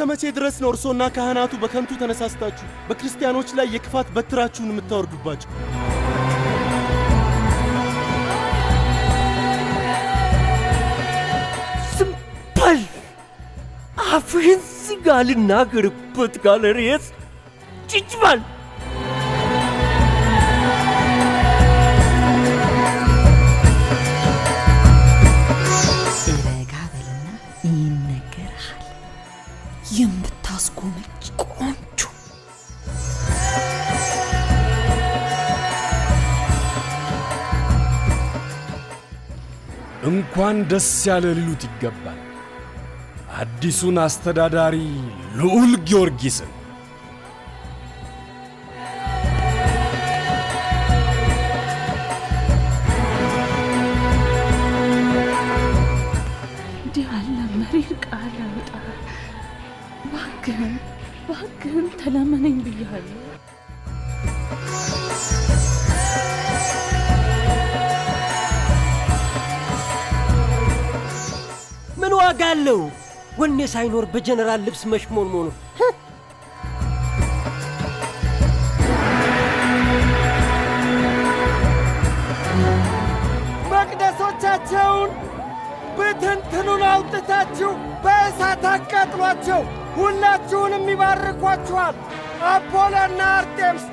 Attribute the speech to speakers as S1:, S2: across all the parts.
S1: መቼ ድረስ ነው እርሶና ካህናቱ በከንቱ ተነሳስታችሁ በክርስቲያኖች ላይ የክፋት በትራችሁን የምታወርዱባቸው?
S2: ዝም በል! አፍህን ዝጋ፣ ልናገርበት ጋለሬስ ጭጭ በል!
S3: ረጋ በልና ይነገርሃል። የምታስጎመጅ ቆንጆ
S4: እንኳን ደስ ያለ ሊሉት ይገባል አዲሱን አስተዳዳሪ ልዑል ጊዮርጊስን።
S5: እንዲህ ያለ መሪር ቃል አውጣ። እባክህን እባክህን ተለመነኝ ብያለሁ።
S2: ምን ዋጋ አለው? ወኔ ሳይኖር በጀነራል ልብስ መሽሞንሞኑ
S6: መቅደሶቻቸውን ብትንትኑን አውጥታችሁ በእሳት አቃጥሏቸው፣ ሁላችሁንም ይባርኳችኋል። አፖሎና አርጤምስ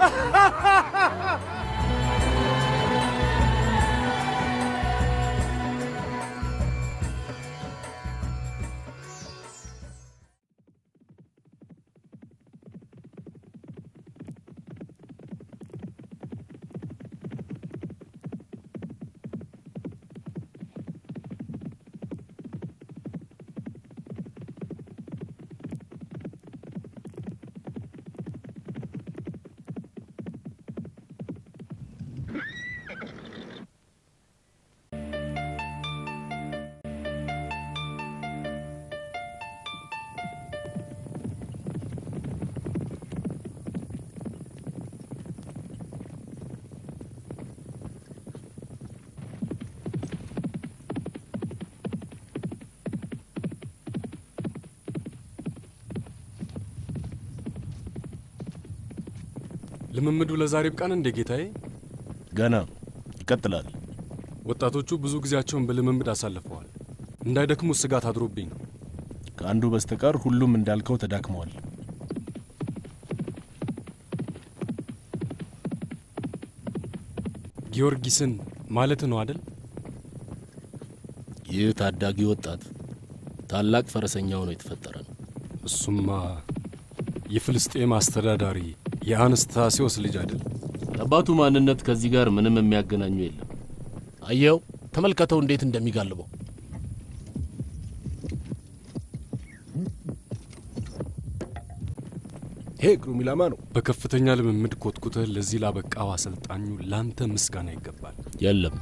S4: ልምምዱ ለዛሬ ብቃን እንደ ጌታዬ?
S1: ገና ይቀጥላል።
S4: ወጣቶቹ ብዙ ጊዜያቸውን በልምምድ አሳልፈዋል። እንዳይደክሙ ስጋት አድሮብኝ ነው።
S1: ከአንዱ በስተቀር ሁሉም እንዳልከው ተዳክመዋል።
S4: ጊዮርጊስን ማለት ነው አደል?
S7: ይህ ታዳጊ ወጣት ታላቅ ፈረሰኛ ሆኖ የተፈጠረ ነው።
S4: እሱማ የፍልስጤም አስተዳዳሪ የአንስታሲዮስ ልጅ አይደል?
S7: የአባቱ ማንነት ከዚህ ጋር ምንም የሚያገናኙ የለም። አየው፣ ተመልከተው እንዴት እንደሚጋልበው።
S4: ይሄ ግሩም ኢላማ ነው። በከፍተኛ ልምምድ ኮትኩተህ ለዚህ ላበቃው አሰልጣኙ ላንተ ምስጋና ይገባል።
S7: የለም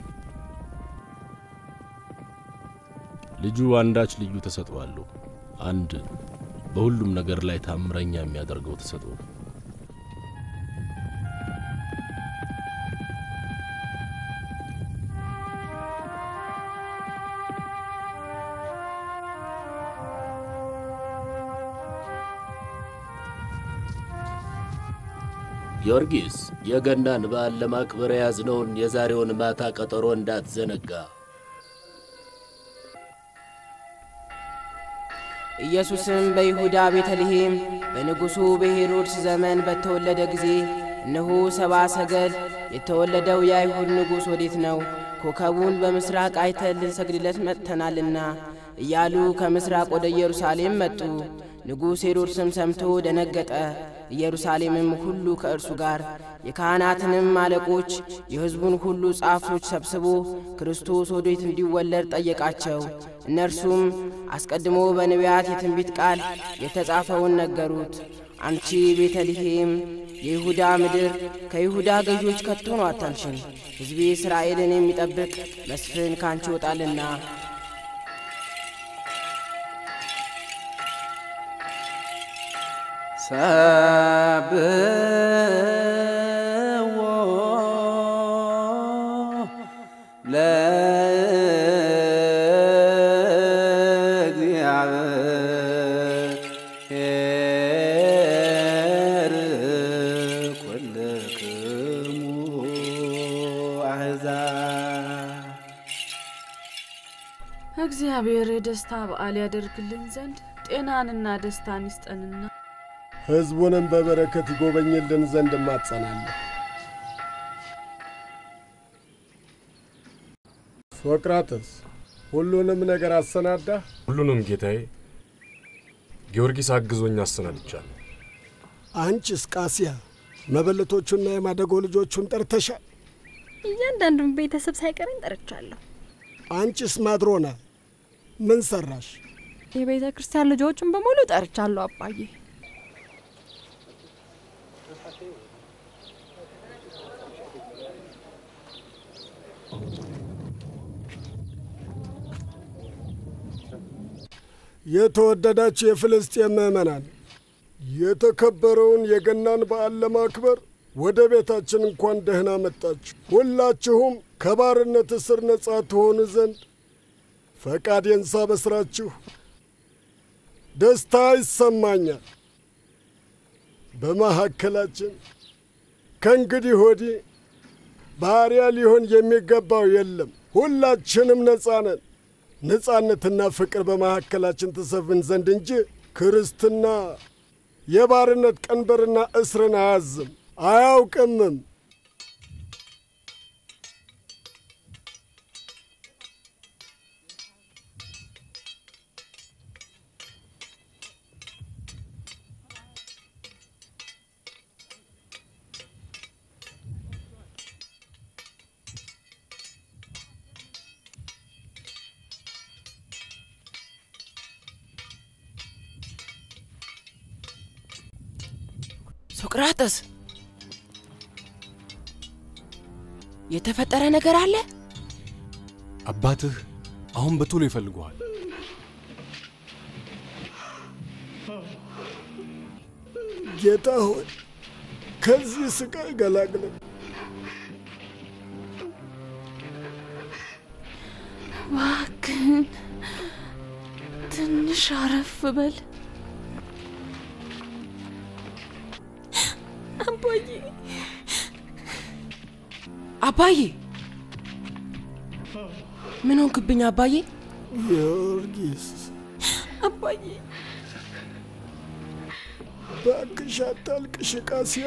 S7: ልጁ አንዳች ልዩ ተሰጥኦ አለው። አንድ በሁሉም ነገር ላይ ታምረኛ የሚያደርገው ተሰጥኦ ነው። ጊዮርጊስ የገናን በዓል ለማክበር የያዝነውን የዛሬውን ማታ ቀጠሮ እንዳትዘነጋ።
S8: ኢየሱስም በይሁዳ ቤተልሔም በንጉሡ በሄሮድስ ዘመን በተወለደ ጊዜ እነሆ ሰብአ ሰገል የተወለደው የአይሁድ ንጉሥ ወዴት ነው? ኮከቡን በምሥራቅ አይተን ልንሰግድለት መጥተናልና እያሉ ከምሥራቅ ወደ ኢየሩሳሌም መጡ። ንጉሥ ሄሮድስም ሰምቶ ደነገጠ። ኢየሩሳሌምም ሁሉ ከእርሱ ጋር የካህናትንም አለቆች የሕዝቡን ሁሉ ጻፎች ሰብስቦ ክርስቶስ ወዴት እንዲወለድ ጠየቃቸው። እነርሱም አስቀድሞ በነቢያት የትንቢት ቃል የተጻፈውን ነገሩት። አንቺ ቤተልሔም የይሁዳ ምድር ከይሁዳ ገዦች ከቶ ነው አታንሽም፣ ሕዝቤ እስራኤልን የሚጠብቅ መስፍን ካንቺ ይወጣልና።
S9: ሰብዎ ለእግዚአብሔር
S6: አሕዛብ
S5: እግዚአብሔር የደስታ በዓል ያደርግልን ዘንድ ጤናንና ደስታን ይስጠንና
S6: ሕዝቡንም በበረከት ይጎበኝልን ዘንድ እማጸናለሁ። ሶቅራጥስ ሁሉንም ነገር አሰናዳህ?
S4: ሁሉንም ጌታዬ ጊዮርጊስ አግዞኝ አሰናድቻለሁ።
S6: አንቺስ ቃሲያ መበለቶቹና የማደጎ ልጆቹን ጠርተሻል?
S9: እያንዳንዱን ቤተሰብ ሳይቀረኝ ጠርቻለሁ።
S6: አንቺስ ማድሮና ምን ሰራሽ?
S9: የቤተ ክርስቲያን ልጆችን በሙሉ ጠርቻለሁ አባዬ።
S6: የተወደዳችሁ የፍልስጤም ምዕመናን የተከበረውን የገናን በዓል ለማክበር ወደ ቤታችን እንኳን ደህና መጣችሁ። ሁላችሁም ከባርነት እስር ነጻ ትሆኑ ዘንድ ፈቃዴን ሳበስራችሁ ደስታ ይሰማኛል። በመካከላችን ከእንግዲህ ወዲህ ባሪያ ሊሆን የሚገባው የለም። ሁላችንም ነጻ ነን። ነጻነትና ፍቅር በመካከላችን ትሰፍን ዘንድ እንጂ ክርስትና የባርነት ቀንበርና እስርን አያዝም አያውቅምም።
S8: ሶቅራጥስ የተፈጠረ ነገር አለ?
S4: አባትህ አሁን በቶሎ ይፈልጉሃል።
S6: ጌታ ሆይ ከዚህ ስቃይ ገላግለን።
S5: እባክህን ትንሽ አረፍ በል።
S9: አባዬ
S8: አባዬ ምን ሆንክብኝ አባዬ?
S6: ጊዮርጊስ
S9: አባዬ
S6: እባክሽ አታልቅሽ ቃሲያ።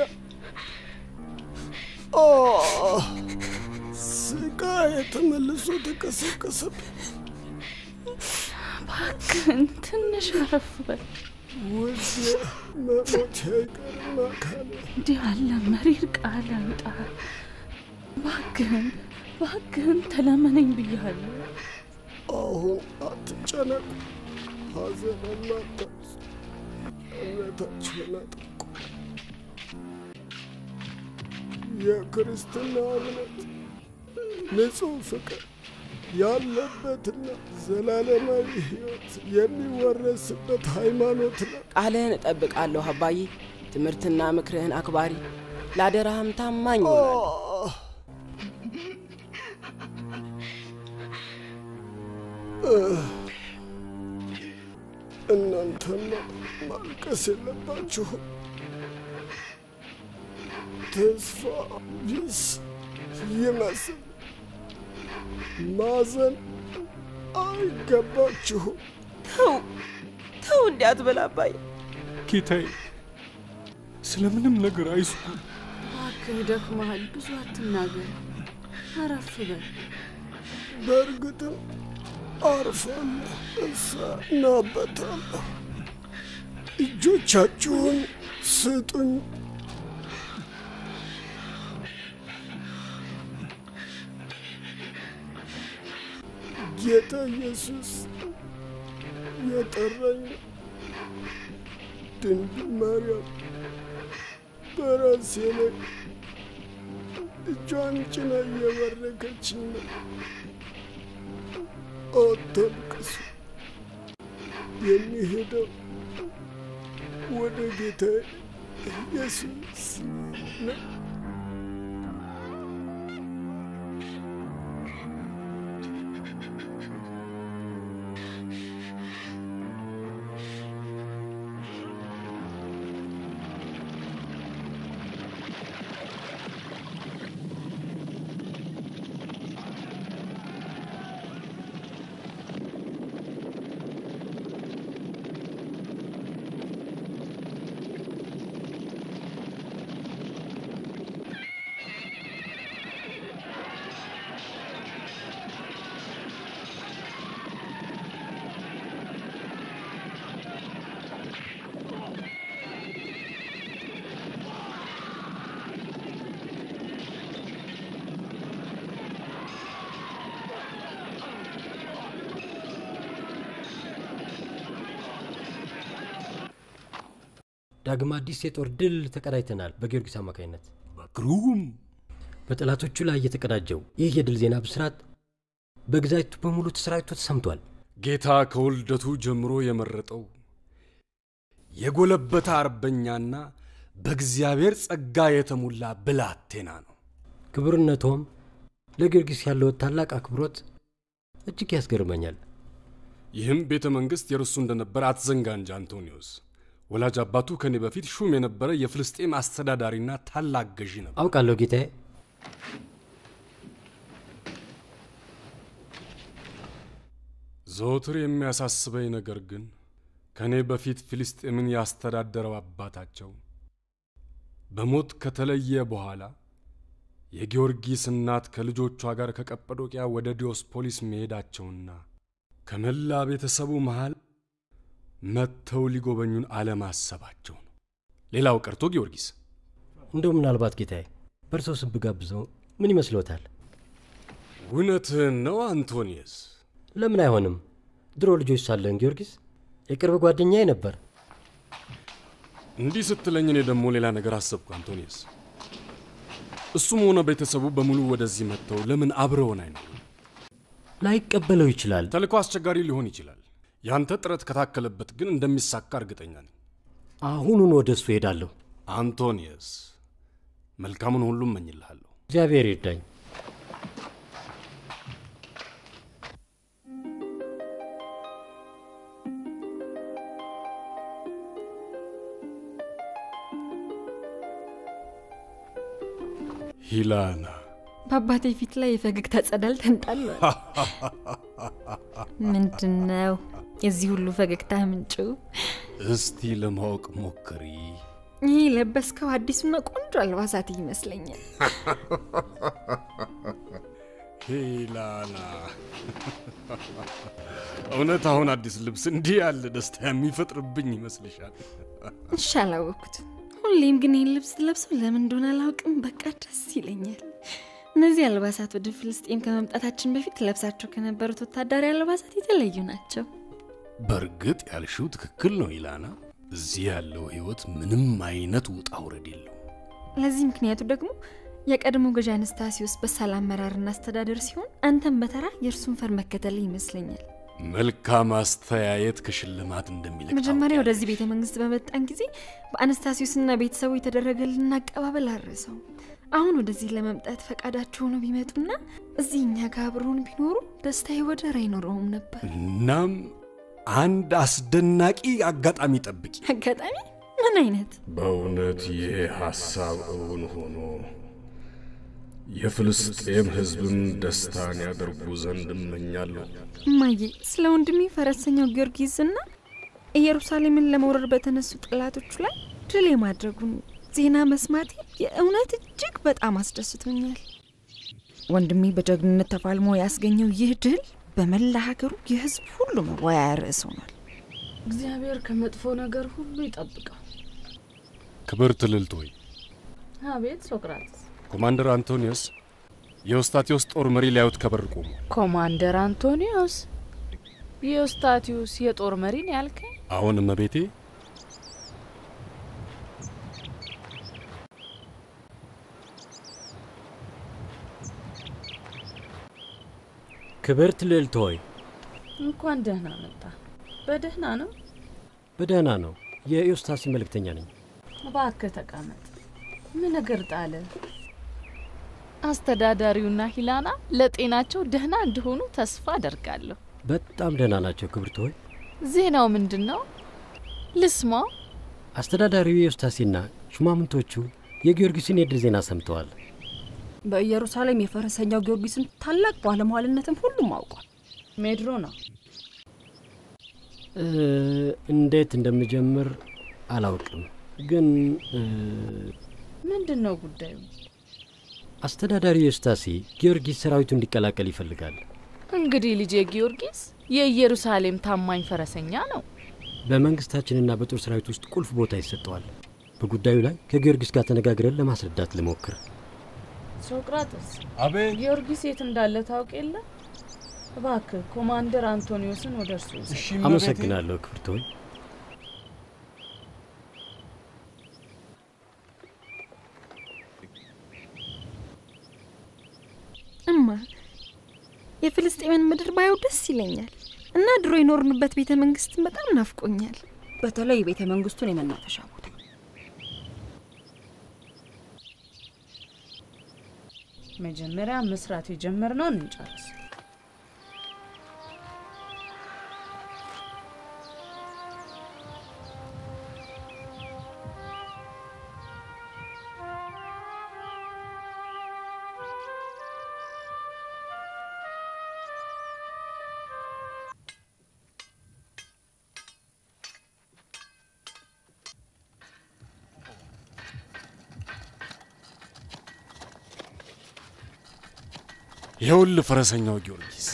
S6: ኦ ስቃይ ተመልሶ ተቀሰቀሰብኝ።
S5: እባክህን ትንሽ አረፍ በል።
S6: ውዴ መሞት አይቀርም አካሌ።
S5: እንዲህ ያለ መሪር ቃል አውጣ። እባክህን እባክህን ተለመነኝ ብያለሁ።
S6: አሁን አትጨነቁ፣ ሐዘንም አታብዙ፣ እምነታችሁን አጥብቁ። የክርስትና እምነት ንጹሕ ፍቅር ያለበትና ዘላለማዊ ሕይወት የሚወረስበት ሃይማኖት ነው።
S8: ቃልህን እጠብቃለሁ አባዬ። ትምህርትና ምክርህን አክባሪ፣ ለአደራህም ታማኝ ይሆናል።
S6: እናንተማ ማልቀስ የለባችሁም። ተስፋ ቢስ ይመስል ማዘን አይገባችሁም።
S8: ተው ተው፣ እንዲህ አትበል አባዬ።
S4: ጌታዬ ስለምንም ነገር አይስኩ።
S5: እባክህ ደክመሃል፣ ብዙ አትናገር። አረፍ በል።
S6: በእርግጥም አርፋለሁ፣ እሰናበታለሁ። እጆቻችሁን ስጡኝ። ጌታ ኢየሱስ የጠራኝ ድንግል ማርያም በራሴ ላይ እጇን ጭና እየባረከችኝ ነው። አታልቅሱ። የሚሄደው ወደ ጌታ ኢየሱስ ነው።
S2: ዳግም አዲስ የጦር ድል ተቀዳጅተናል በጊዮርጊስ አማካኝነት።
S4: ግሩም!
S2: በጠላቶቹ ላይ የተቀዳጀው ይህ የድል ዜና ብስራት በግዛቱ በሙሉ ተሰራጭቶ ተሰምቷል።
S4: ጌታ ከውልደቱ ጀምሮ የመረጠው የጎለበተ አርበኛና በእግዚአብሔር ጸጋ የተሞላ ብላቴና ነው።
S2: ክቡርነቶም ለጊዮርጊስ ያለው ታላቅ አክብሮት እጅግ ያስገርመኛል።
S4: ይህም ቤተ መንግሥት የርሱ እንደነበር አትዘንጋ እንጂ አንቶኒዮስ። ወላጅ አባቱ ከኔ በፊት ሹም የነበረ የፍልስጤም አስተዳዳሪና ታላቅ ገዢ ነበር።
S2: አውቃለሁ ጌታዬ።
S4: ዘወትር የሚያሳስበኝ ነገር ግን ከእኔ በፊት ፊልስጤምን ያስተዳደረው አባታቸው በሞት ከተለየ በኋላ የጊዮርጊስ እናት ከልጆቿ ጋር ከቀጰዶቅያ ወደ ዲዮስፖሊስ መሄዳቸውና ከመላ ቤተሰቡ መሃል መጥተው ሊጎበኙን አለማሰባቸው ነው። ሌላው ቀርቶ ጊዮርጊስ
S2: እንደው ምናልባት ጌታዬ በእርሶ ስም ብጋብዘው ምን ይመስሎታል?
S4: እውነትህን ነው አንቶኒየስ።
S2: ለምን አይሆንም? ድሮ ልጆች ሳለን ጊዮርጊስ የቅርብ ጓደኛዬ ነበር።
S4: እንዲህ ስትለኝ እኔ ደግሞ ሌላ ነገር አሰብኩ አንቶኒየስ። እሱም ሆነ ቤተሰቡ በሙሉ ወደዚህ መጥተው ለምን አብረውን አይኖሩ?
S2: ላይቀበለው ይችላል።
S4: ተልእኮ አስቸጋሪ ሊሆን ይችላል። ያንተ ጥረት ከታከለበት ግን እንደሚሳካ እርግጠኛ ነኝ።
S2: አሁኑን ወደ እሱ ሄዳለሁ።
S4: አንቶኒየስ፣ መልካሙን ሁሉ እመኝልሃለሁ።
S2: እግዚአብሔር ይርዳኝ።
S4: ሂላና
S9: በአባቴ ፊት ላይ የፈገግታ ጸዳል ተንጣሏል። ምንድን ነው የዚህ ሁሉ ፈገግታ ምንጩ?
S4: እስቲ ለማወቅ ሞክሪ።
S9: ይህ የለበስከው አዲሱና ቆንጆ አልባሳት ይመስለኛል።
S4: ሂላና እውነት አሁን አዲስ ልብስ እንዲህ ያለ ደስታ የሚፈጥርብኝ ይመስልሻል?
S9: እሺ አላወቅኩትም። ሁሌም ግን ይህን ልብስ ለብሰው ለምን እንደሆነ አላውቅም፣ በቃ ደስ ይለኛል። እነዚህ አልባሳት ወደ ፍልስጤም ከመምጣታችን በፊት ለብሳቸው ከነበሩት ወታደራዊ አልባሳት የተለዩ ናቸው።
S7: በእርግጥ ያልሽው ትክክል ነው ኢላና። እዚህ ያለው ህይወት ምንም አይነት ውጣ ውረድ የለው።
S9: ለዚህ ምክንያቱ ደግሞ የቀድሞ ገዢ አነስታሲዮስ በሳል አመራርና አስተዳደር ሲሆን አንተም በተራ የእርሱን ፈር መከተል ይመስለኛል።
S4: መልካም አስተያየት ከሽልማት እንደሚልቅ
S9: መጀመሪያ ወደዚህ ቤተ መንግስት በመጣን ጊዜ በአነስታሲዮስና ቤተሰቡ የተደረገልን አቀባበል አረሰው። አሁን ወደዚህ ለመምጣት ፈቃዳቸው ሆኖ ቢመጡና እዚህ እኛ ጋር አብረውን ቢኖሩ ደስታዬ ወደር አይኖረውም ነበር።
S4: እናም አንድ አስደናቂ አጋጣሚ ጠብቂ።
S9: አጋጣሚ? ምን አይነት?
S7: በእውነት ይሄ ሐሳብ እውን ሆኖ የፍልስጤም ሕዝብም ደስታን ያደርጉ ዘንድ እመኛለሁ።
S9: እማዬ ስለ ወንድሜ ፈረሰኛው ጊዮርጊስና ኢየሩሳሌምን ለመውረር በተነሱ ጠላቶቹ ላይ ድል የማድረጉን ዜና መስማቴ የእውነት እጅግ በጣም አስደስቶኛል። ወንድሜ በጀግንነት ተፋልሞ ያስገኘው ይህ ድል በመላ ሀገሩ የህዝብ ሁሉ መወያያ ርዕስ ሆኗል።
S5: እግዚአብሔር ከመጥፎ ነገር ሁሉ ይጠብቀው።
S4: ክብርት ልዕልት ሆይ
S5: አቤት ሶቅራጥስ።
S4: ኮማንደር አንቶኒዮስ የኦስታቴዎስ ጦር መሪ ሊያዩት ከበር ቆሙ።
S5: ኮማንደር አንቶኒዮስ የኦስታቲዩስ የጦር መሪን ያልከኝ?
S4: አሁን እመቤቴ
S2: ክብርት ልዕልት ሆይ
S5: እንኳን ደህና መጣ። በደህና ነው?
S2: በደህና ነው። የኢዮስታሲ መልእክተኛ ነኝ።
S5: እባክህ ተቀመጥ። ምን ነገር ጣለ? አስተዳዳሪውና ሂላና ለጤናቸው ደህና እንደሆኑ ተስፋ አደርጋለሁ።
S2: በጣም ደህና ናቸው ክብርት ሆይ።
S5: ዜናው ምንድን ነው? ልስማው።
S2: አስተዳዳሪው ኢዮስታሲና ሹማምንቶቹ የጊዮርጊስን የድል ዜና ሰምተዋል።
S10: በኢየሩሳሌም የፈረሰኛው ጊዮርጊስን ታላቅ ባለሟልነትም ሁሉም አውቋል።
S5: ሜድሮ ነው።
S2: እ፣ እንዴት እንደምጀምር አላውቅም፣ ግን እ፣
S5: ምንድን ነው ጉዳዩ?
S2: አስተዳዳሪው ኢዮስታሲ ጊዮርጊስ ሰራዊቱ እንዲቀላቀል ይፈልጋል።
S5: እንግዲህ ልጄ ጊዮርጊስ የኢየሩሳሌም ታማኝ ፈረሰኛ ነው።
S2: በመንግስታችንና በጦር ሰራዊት ውስጥ ቁልፍ ቦታ ይሰጠዋል። በጉዳዩ ላይ ከጊዮርጊስ ጋር ተነጋግረን ለማስረዳት ልሞክር።
S5: ሶቅራጥስ፣
S4: አቤት።
S5: ጊዮርጊስ የት እንዳለ ታውቅ የለ? እባክህ ኮማንደር አንቶኒዮስን ወደ እርሱ ውሰድ።
S2: አመሰግናለሁ ክብርት ሆይ።
S9: የፍልስጤምን ምድር ባየው ደስ ይለኛል እና ድሮ የኖርንበት ቤተ መንግስትን በጣም ናፍቆኛል።
S10: በተለይ የቤተ መንግስቱን የመናፈሻ ቦታ
S5: መጀመሪያ መስራት የጀመርነውን እንጨርስ።
S4: ይኸውልህ ፈረሰኛው ጊዮርጊስ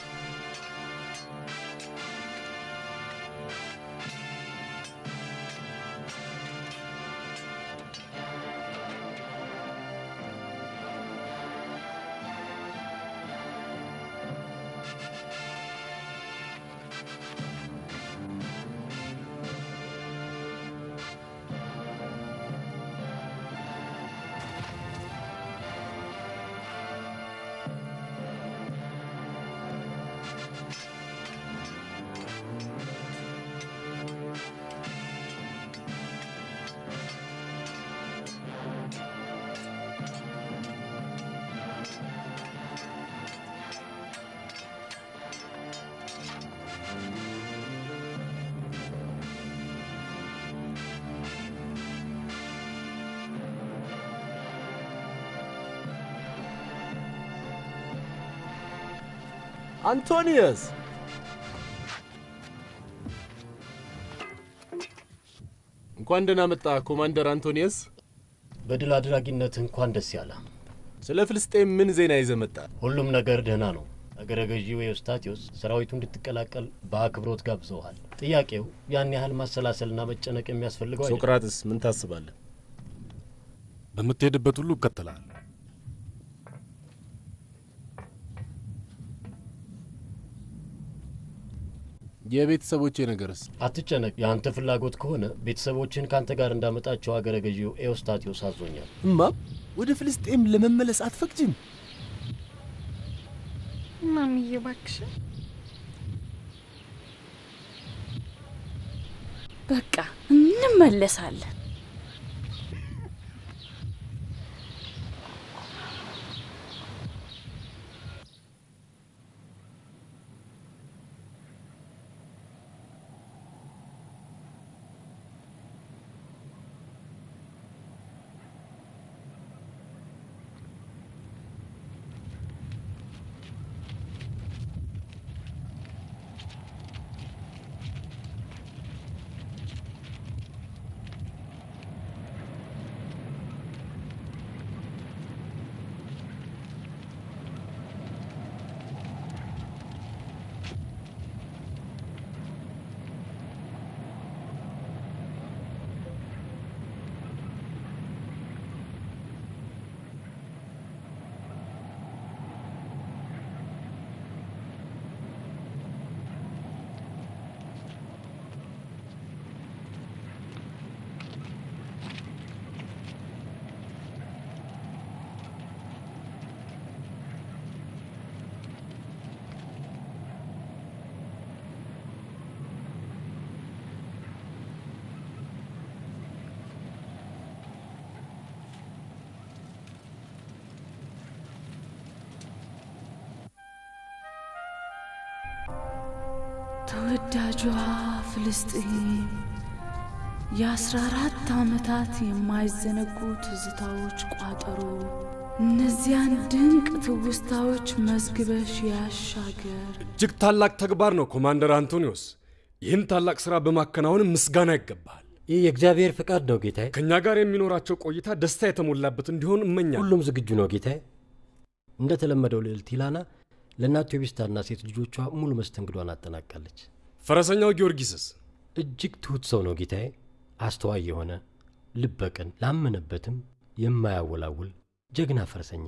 S1: አንቶኒየስ
S7: እንኳን ደህና መጣ ኮማንደር አንቶኒየስ።
S2: በድል አድራጊነት እንኳን ደስ ያለ።
S1: ስለ ፍልስጤም ምን ዜና ይዘህ መጣ?
S2: ሁሉም ነገር ደህና ነው። አገረ ገዢው ኤዎስጣቴዎስ ሰራዊቱ እንድትቀላቀል በአክብሮት ጋብዘውሃል። ጥያቄው ያን ያህል ማሰላሰልና መጨነቅ የሚያስፈልገው አይደለም።
S1: ሶቅራጥስ ምን ታስባለህ?
S4: በምትሄድበት ሁሉ እከተልሃል።
S7: የቤተሰቦቼ ነገርስ?
S2: አትጨነቅ። የአንተ ፍላጎት ከሆነ ቤተሰቦችን ከአንተ ጋር እንዳመጣቸው አገረ ገዢው ኤዎስጣቴዎስ አዞኛል።
S1: እማም ወደ ፍልስጤም ለመመለስ አትፈቅጂም?
S9: ማምዬ እባክሽን
S5: በቃ እንመለሳለን። ተወዳጇ ፍልስጤም የአስራ አራት ዓመታት የማይዘነጉ ትዝታዎች ቋጠሮ እነዚያን ድንቅ ትውስታዎች መዝግበሽ ያሻገር።
S4: እጅግ ታላቅ ተግባር ነው ኮማንደር አንቶኒዮስ። ይህን ታላቅ ሥራ በማከናወን ምስጋና ይገባል።
S2: ይህ የእግዚአብሔር ፍቃድ ነው ጌታዬ።
S4: ከእኛ ጋር የሚኖራቸው ቆይታ ደስታ የተሞላበት እንዲሆን እመኛለሁ።
S2: ሁሉም ዝግጁ ነው ጌታዬ። እንደተለመደው ልዕልት ኢላና ለእናት ቴዎቢስታና ሴት ልጆቿ ሙሉ መስተንግዷን አጠናቃለች።
S4: ፈረሰኛው ጊዮርጊስስ?
S2: እጅግ ትሁት ሰው ነው ጌታዬ። አስተዋይ የሆነ ልበቅን፣ ላመነበትም የማያወላውል ጀግና ፈረሰኛ።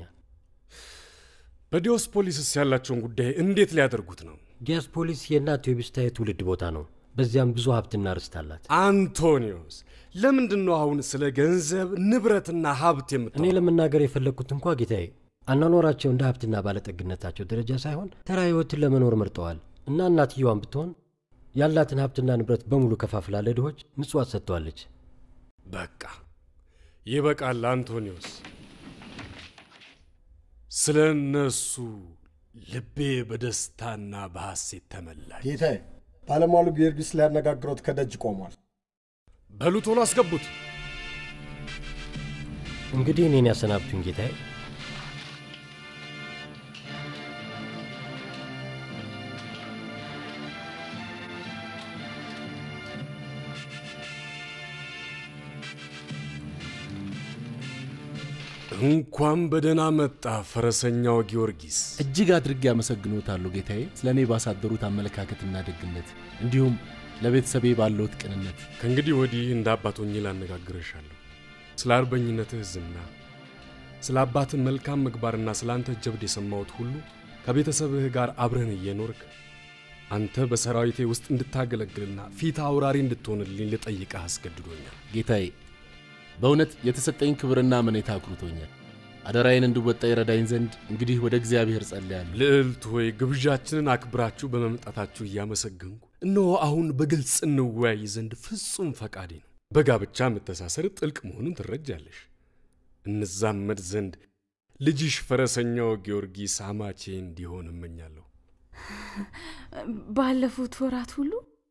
S4: በዲዮስፖሊስስ ያላቸውን ጉዳይ እንዴት ሊያደርጉት ነው?
S2: ዲያስፖሊስ የእናት ቴዎቢስታ የትውልድ ቦታ ነው። በዚያም ብዙ ሀብትና ርስት አላት።
S4: አንቶኒዮስ፣ ለምንድን ነው አሁን ስለ ገንዘብ ንብረትና ሀብት
S2: እኔ
S4: የምታወራው?
S2: ለመናገር የፈለግኩት እንኳ ጌታዬ
S11: አኗኗራቸው እንደ ሀብትና ባለጠግነታቸው ደረጃ ሳይሆን ተራ ሕይወትን ለመኖር መርጠዋል እና እናትየዋን ብትሆን ያላትን ሀብትና ንብረት በሙሉ ከፋፍላ ለድሆች ምጽዋት ሰጥተዋለች።
S4: በቃ ይበቃል አንቶኒዮስ። ስለ እነሱ ልቤ በደስታና በሐሴት ተመላች።
S12: ጌታዬ፣ ባለሟሉ ጊዮርጊስ ሊያነጋግሮት ከደጅ ቆሟል።
S4: በሉ ቶሎ አስገቡት።
S11: እንግዲህ እኔን ያሰናብቱኝ ጌታዬ።
S4: እንኳን በደህና መጣ ፈረሰኛው ጊዮርጊስ።
S7: እጅግ አድርጌ አመሰግኖታለሁ ጌታዬ፣ ስለ እኔ ባሳደሩት አመለካከትና ደግነት እንዲሁም ለቤተሰቤ ባለውት ቅንነት።
S4: ከእንግዲህ ወዲህ እንደ አባት ሆኜ ላነጋግርሻለሁ። ስለ አርበኝነትህ ዝና፣ ስለ አባትህ መልካም ምግባርና ስለ አንተ ጀብድ የሰማሁት ሁሉ ከቤተሰብህ ጋር አብረን እየኖርክ አንተ በሰራዊቴ ውስጥ እንድታገለግልና ፊት አውራሪ እንድትሆንልኝ ልጠይቅህ አስገድዶኛል።
S7: ጌታዬ በእውነት የተሰጠኝ ክብርና አመኔታ አኩርቶኛል። አደራዬን እንድወጣ ይረዳኝ ዘንድ እንግዲህ ወደ እግዚአብሔር ጸልያለሁ።
S4: ልዕልት ሆይ ግብዣችንን አክብራችሁ በመምጣታችሁ እያመሰገንኩ እነሆ አሁን በግልጽ እንወያይ ዘንድ ፍጹም ፈቃዴ ነው። በጋብቻ መተሳሰር ጥልቅ መሆኑን ትረጃለሽ። እንዛመድ ዘንድ ልጅሽ ፈረሰኛው ጊዮርጊስ አማቼ እንዲሆን እመኛለሁ።
S5: ባለፉት ወራት ሁሉ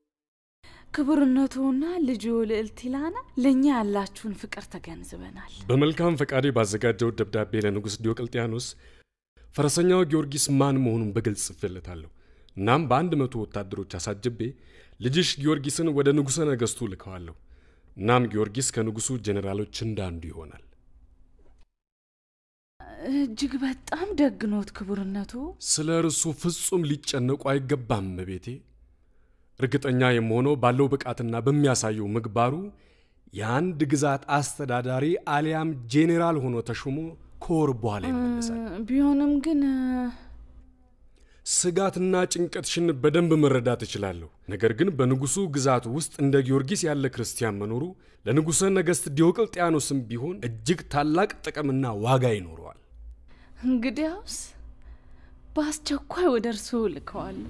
S5: ክቡርነቱና ልጁ ልዕልት ኢላና ለእኛ ያላችሁን ፍቅር ተገንዝበናል።
S4: በመልካም ፈቃዴ ባዘጋጀው ደብዳቤ ለንጉሥ ዲዮቅልጥያኖስ ፈረሰኛው ጊዮርጊስ ማን መሆኑን በግልጽ ጽፌለታለሁ። እናም በአንድ መቶ ወታደሮች አሳጅቤ ልጅሽ ጊዮርጊስን ወደ ንጉሠ ነገሥቱ ልከዋለሁ። እናም ጊዮርጊስ ከንጉሡ ጄኔራሎች እንዳንዱ ይሆናል።
S5: እጅግ በጣም ደግኖት ክቡርነቱ።
S4: ስለ እርሱ ፍጹም ሊጨነቁ አይገባም እቤቴ። እርግጠኛ የምሆነው ባለው ብቃትና በሚያሳየው ምግባሩ የአንድ ግዛት አስተዳዳሪ አሊያም ጄኔራል ሆኖ ተሾሞ ከወር በኋላ ይመለሳል።
S5: ቢሆንም ግን
S4: ስጋትና ጭንቀትሽን በደንብ መረዳት እችላለሁ። ነገር ግን በንጉሱ ግዛት ውስጥ እንደ ጊዮርጊስ ያለ ክርስቲያን መኖሩ ለንጉሠ ነገሥት ዲዮቅልጥያኖስም ቢሆን እጅግ ታላቅ ጥቅምና ዋጋ ይኖረዋል።
S5: እንግዲያውስ በአስቸኳይ ወደ እርስዎ ልከዋለሁ።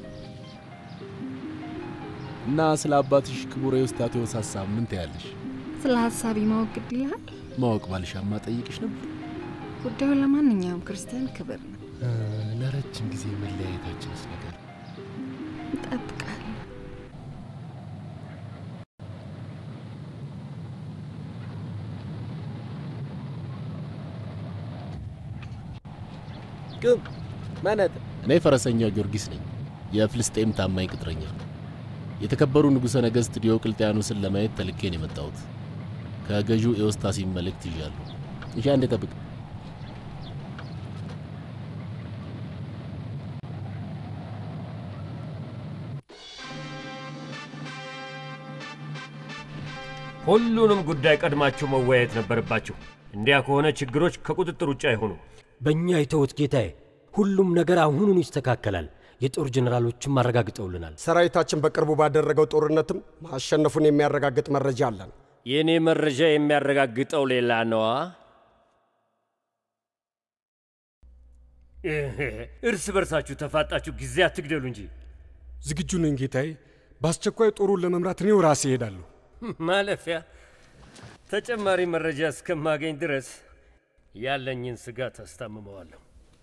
S7: እና ስለ አባትሽ ክቡር ኤዎስጣቴዎስ ሀሳብ ምን ትያለሽ?
S9: ስለ ሀሳቢ ማወቅ ግድ ይልሃል።
S7: ማወቅ ባልሻማ ጠይቅሽ ነበር።
S9: ጉዳዩ ለማንኛውም ክርስቲያን ክብር ነው።
S7: ለረጅም ጊዜ መለያየታችንስ ነገር
S9: እጠብቃለሁ።
S11: ግብ ማነት
S7: እኔ ፈረሰኛው ጊዮርጊስ ነኝ፣ የፍልስጤም ታማኝ ቅጥረኛ። የተከበሩ ንጉሠ ነገሥት ዲዮቅልጥያኖስን ለማየት ተልኬን የመጣሁት ከገዢው ኤዎስታሲን መልእክት ይዣለሁ። እሺ፣ አንዴ ጠብቅ።
S13: ሁሉንም ጉዳይ ቀድማችሁ መወያየት ነበረባችሁ። እንዲያ ከሆነ ችግሮች ከቁጥጥር ውጭ አይሆኑም።
S11: በእኛ የተውት ጌታዬ፣ ሁሉም ነገር አሁኑኑ ይስተካከላል። የጦር ጀኔራሎችም አረጋግጠውልናል።
S12: ሰራዊታችን በቅርቡ ባደረገው ጦርነትም ማሸነፉን የሚያረጋግጥ መረጃ አለን።
S13: የእኔ መረጃ የሚያረጋግጠው ሌላ ነዋ። እርስ በርሳችሁ ተፋጣችሁ ጊዜ አትግደሉ እንጂ።
S4: ዝግጁ ነኝ ጌታዬ። በአስቸኳይ ጦሩን ለመምራት እኔው ራሴ እሄዳለሁ።
S13: ማለፊያ ተጨማሪ መረጃ እስከማገኝ ድረስ ያለኝን ስጋት አስታምመዋለሁ።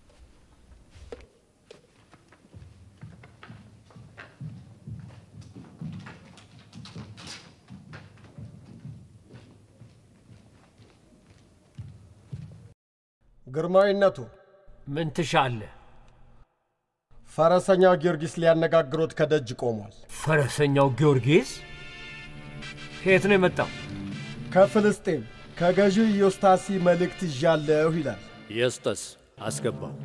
S12: ግርማዊነቱ
S13: ምን ትሻለህ?
S12: ፈረሰኛው ጊዮርጊስ ሊያነጋግሮት ከደጅ ቆሟል።
S13: ፈረሰኛው ጊዮርጊስ ከየት ነው የመጣው?
S12: ከፍልስጤም ከገዢው ኢዮስታሲ መልእክት ይዣለሁ ይላል።
S13: የስጠስ አስገባው።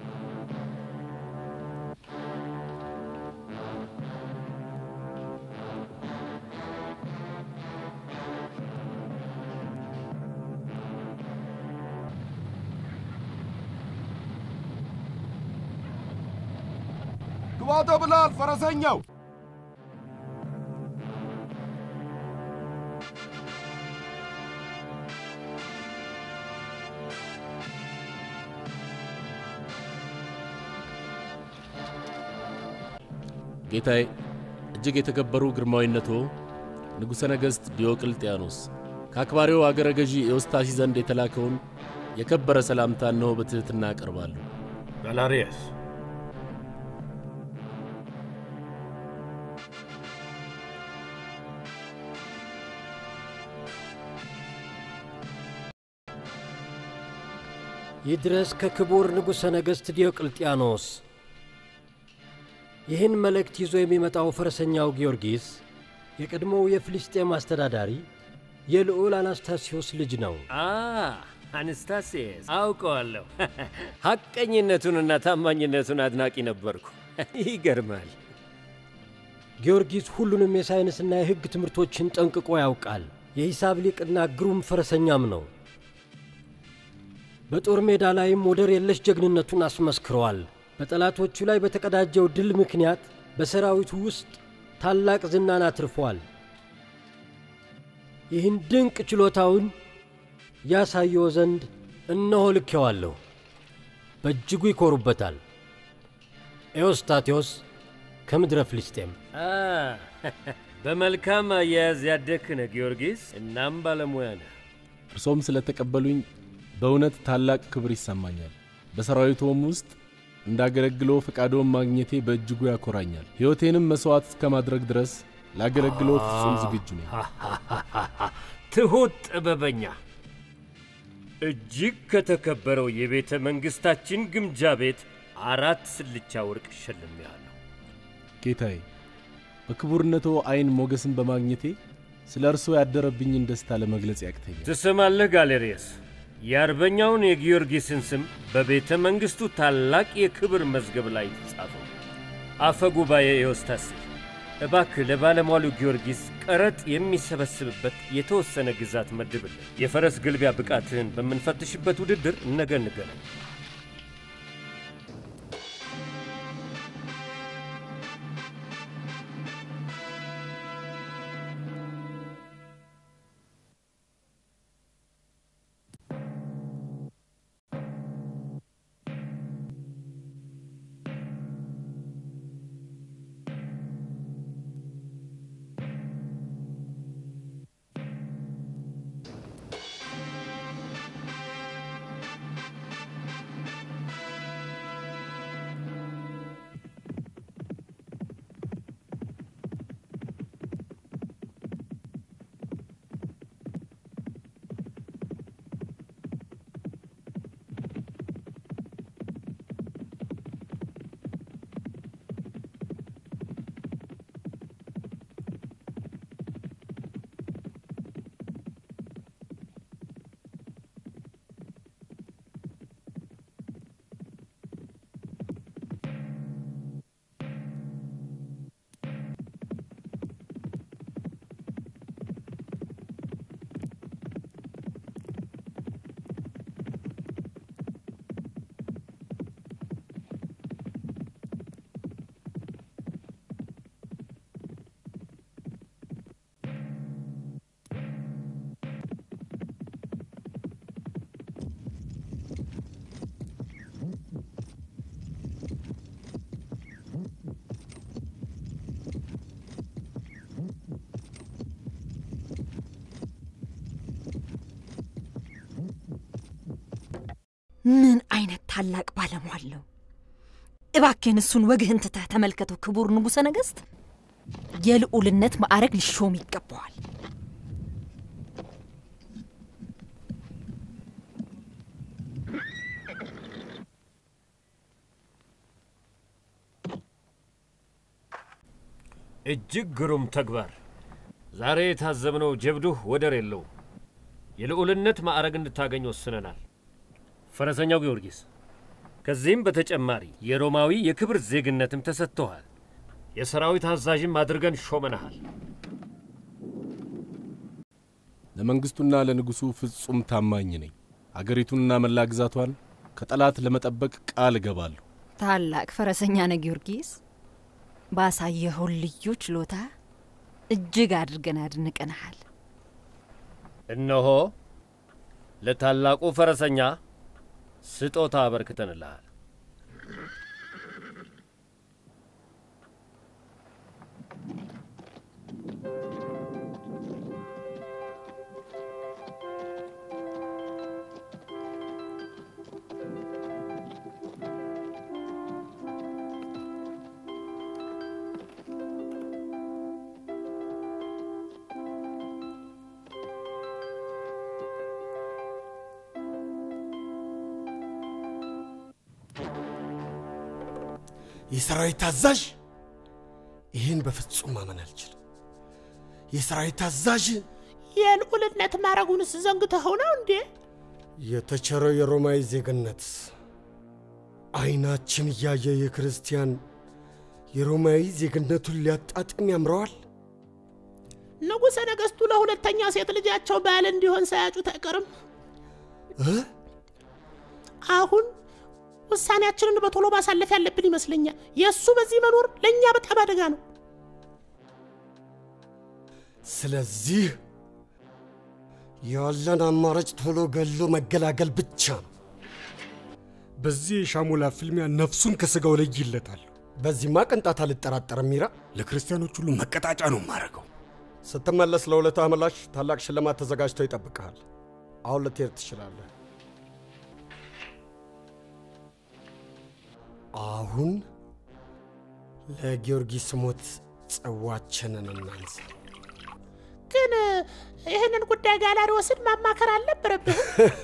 S14: ግባ ተብሏል ፈረሰኛው።
S7: ጌታዬ፣ እጅግ የተከበሩ ግርማዊነቶ ንጉሠ ነገሥት ዲዮቅልጥያኖስ ከአክባሪው አገረ ገዢ ኤዎስታሲ ዘንድ የተላከውን የከበረ ሰላምታ እነሆ በትሕትና አቀርባለሁ።
S13: ጋላሪያስ
S11: ይድረስ ከክቡር ንጉሠ ነገሥት ዲዮቅልጥያኖስ። ይህን መልእክት ይዞ የሚመጣው ፈረሰኛው ጊዮርጊስ የቀድሞው የፍልስጤም አስተዳዳሪ የልዑል አናስታሲዮስ ልጅ ነው።
S13: አ አነስታሲየስ አውቀዋለሁ። ሐቀኝነቱንና ታማኝነቱን አድናቂ ነበርኩ። ይገርማል።
S11: ጊዮርጊስ ሁሉንም የሳይንስና የሕግ ትምህርቶችን ጠንቅቆ ያውቃል። የሂሳብ ሊቅና ግሩም ፈረሰኛም ነው። በጦር ሜዳ ላይም ወደር የለሽ ጀግንነቱን አስመስክረዋል። በጠላቶቹ ላይ በተቀዳጀው ድል ምክንያት በሰራዊቱ ውስጥ ታላቅ ዝናን አትርፏል። ይህን ድንቅ ችሎታውን ያሳየው ዘንድ እነሆ ልኬዋለሁ። በእጅጉ ይኮሩበታል። ኤዎስታቴዎስ ከምድረ ፍልስጤም
S13: አ በመልካም አያያዝ ያደግህ ነህ ጊዮርጊስ። እናም ባለሙያ ነህ።
S7: እርሶም ስለተቀበሉኝ በእውነት ታላቅ ክብር ይሰማኛል። በሰራዊቶም ውስጥ እንዳገለግሎ ፈቃዶን ማግኘቴ በእጅጉ ያኮራኛል። ሕይወቴንም መሥዋዕት እስከ ማድረግ ድረስ ላገለግሎ ፍጹም ዝግጁ ነኝ።
S13: ትሑት ጥበበኛ፣ እጅግ ከተከበረው የቤተ መንግሥታችን ግምጃ ቤት አራት ስልቻ ወርቅ እሸልሜሃለሁ።
S7: ጌታዬ፣ በክቡርነቶ ዐይን ሞገስን በማግኘቴ ስለ እርስዎ ያደረብኝን ደስታ ለመግለጽ ያቅተኛል።
S13: ትሰማለህ ጋሌሪየስ? የአርበኛውን የጊዮርጊስን ስም በቤተ መንግሥቱ ታላቅ የክብር መዝገብ ላይ ጻፈው። አፈ ጉባኤ ኤዎስታሲ፣ እባክህ ለባለሟሉ ጊዮርጊስ ቀረጥ የሚሰበስብበት የተወሰነ ግዛት መድብልን። የፈረስ ግልቢያ ብቃትህን በምንፈትሽበት ውድድር ነገ እንገናኝ።
S3: ምን አይነት ታላቅ ባለሟል ነው! እባክህን እሱን ወግህን ትተህ ተመልከተው። ክቡር ንጉሠ ነገሥት የልዑልነት ማዕረግ ሊሾም ይገባዋል።
S13: እጅግ ግሩም ተግባር። ዛሬ የታዘብነው ጀብዱህ ወደር የለውም። የልዑልነት ማዕረግ እንድታገኝ ወስነናል። ፈረሰኛው ጊዮርጊስ፣ ከዚህም በተጨማሪ የሮማዊ የክብር ዜግነትም ተሰጥቶሃል። የሰራዊት አዛዥም አድርገን ሾመናሃል።
S7: ለመንግሥቱና ለንጉሡ ፍጹም ታማኝ ነኝ። አገሪቱንና መላ ግዛቷን ከጠላት ለመጠበቅ ቃል እገባለሁ።
S3: ታላቅ ፈረሰኛ ነህ ጊዮርጊስ። ባሳየኸውን ልዩ ችሎታ እጅግ አድርገን አድንቀንሃል።
S13: እነሆ ለታላቁ ፈረሰኛ ስጦታ አበርክተንልሃል።
S12: የሰራዊት አዛዥ? ይህን በፍጹም ማመን አልችልም። የሰራዊት አዛዥ
S15: የልዑልነት ማረጉንስ ዘንግተኸው ነው እንዴ?
S12: የተቸረው የሮማዊ ዜግነት አይናችን እያየ የክርስቲያን የሮማዊ ዜግነቱን ሊያጣጥም ያምረዋል።
S15: ንጉሠ ነገሥቱ ለሁለተኛ ሴት ልጃቸው ባል እንዲሆን ሳያጩት አይቀርም። አሁን ውሳኔያችንን በቶሎ ማሳለፍ ያለብን ይመስለኛል። የእሱ በዚህ መኖር ለእኛ በጣም አደጋ ነው።
S12: ስለዚህ ያለን አማራጭ ቶሎ ገሎ መገላገል ብቻ ነው።
S4: በዚህ የሻሞላ ፍልሚያ ነፍሱን ከስጋው ለይለታል።
S12: በዚህማ ቅንጣት አልጠራጠርም። ሚራ
S4: ለክርስቲያኖች ሁሉ መቀጣጫ ነው ማረገው።
S12: ስትመለስ ለውለታ ምላሽ ታላቅ ሽልማት ተዘጋጅቶ ይጠብቅሃል። አሁን ልትሄድ ትችላለህ። አሁን ለጊዮርጊስ ሞት ጽዋችንን እናንሳ።
S15: ግን ይህንን ጉዳይ ጋላሪዎስን ማማከር አልነበረብህም?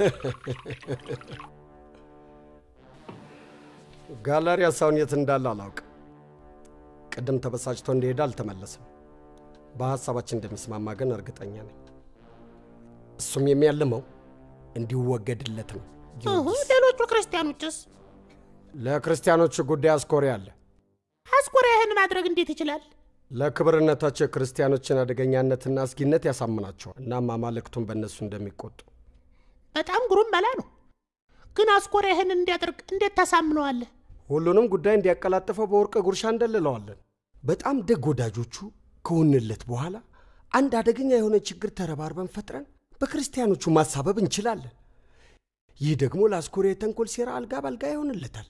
S12: ጋላሪ ሀሳቡን የት እንዳለ አላውቅም። ቅድም ተበሳጭቶ እንደሄደ አልተመለሰም። በሀሳባችን እንደሚስማማ ግን እርግጠኛ ነኝ። እሱም የሚያልመው እንዲወገድለት ነው።
S15: እሁ፣ ሌሎቹ ክርስቲያኖችስ?
S12: ለክርስቲያኖቹ ጉዳይ አስኮሪ አለ።
S15: አስኮሪያ ይህን ማድረግ እንዴት ይችላል?
S12: ለክብርነታቸው የክርስቲያኖችን አደገኛነትና አስጊነት ያሳምናቸዋል። እናም አማልክቱን በእነሱ እንደሚቆጡ
S15: በጣም ግሩም መላ ነው። ግን አስኮሪያ ይህን እንዲያደርግ እንዴት ታሳምነዋለህ?
S12: ሁሉንም ጉዳይ እንዲያቀላጥፈው በወርቅ ጉርሻ እንደልለዋለን። በጣም ደግ ወዳጆቹ ከሆንለት በኋላ አንድ አደገኛ የሆነ ችግር ተረባርበን ፈጥረን በክርስቲያኖቹ ማሳበብ እንችላለን። ይህ ደግሞ ለአስኮሪያ የተንኮል ሴራ አልጋ ባልጋ ይሆንለታል።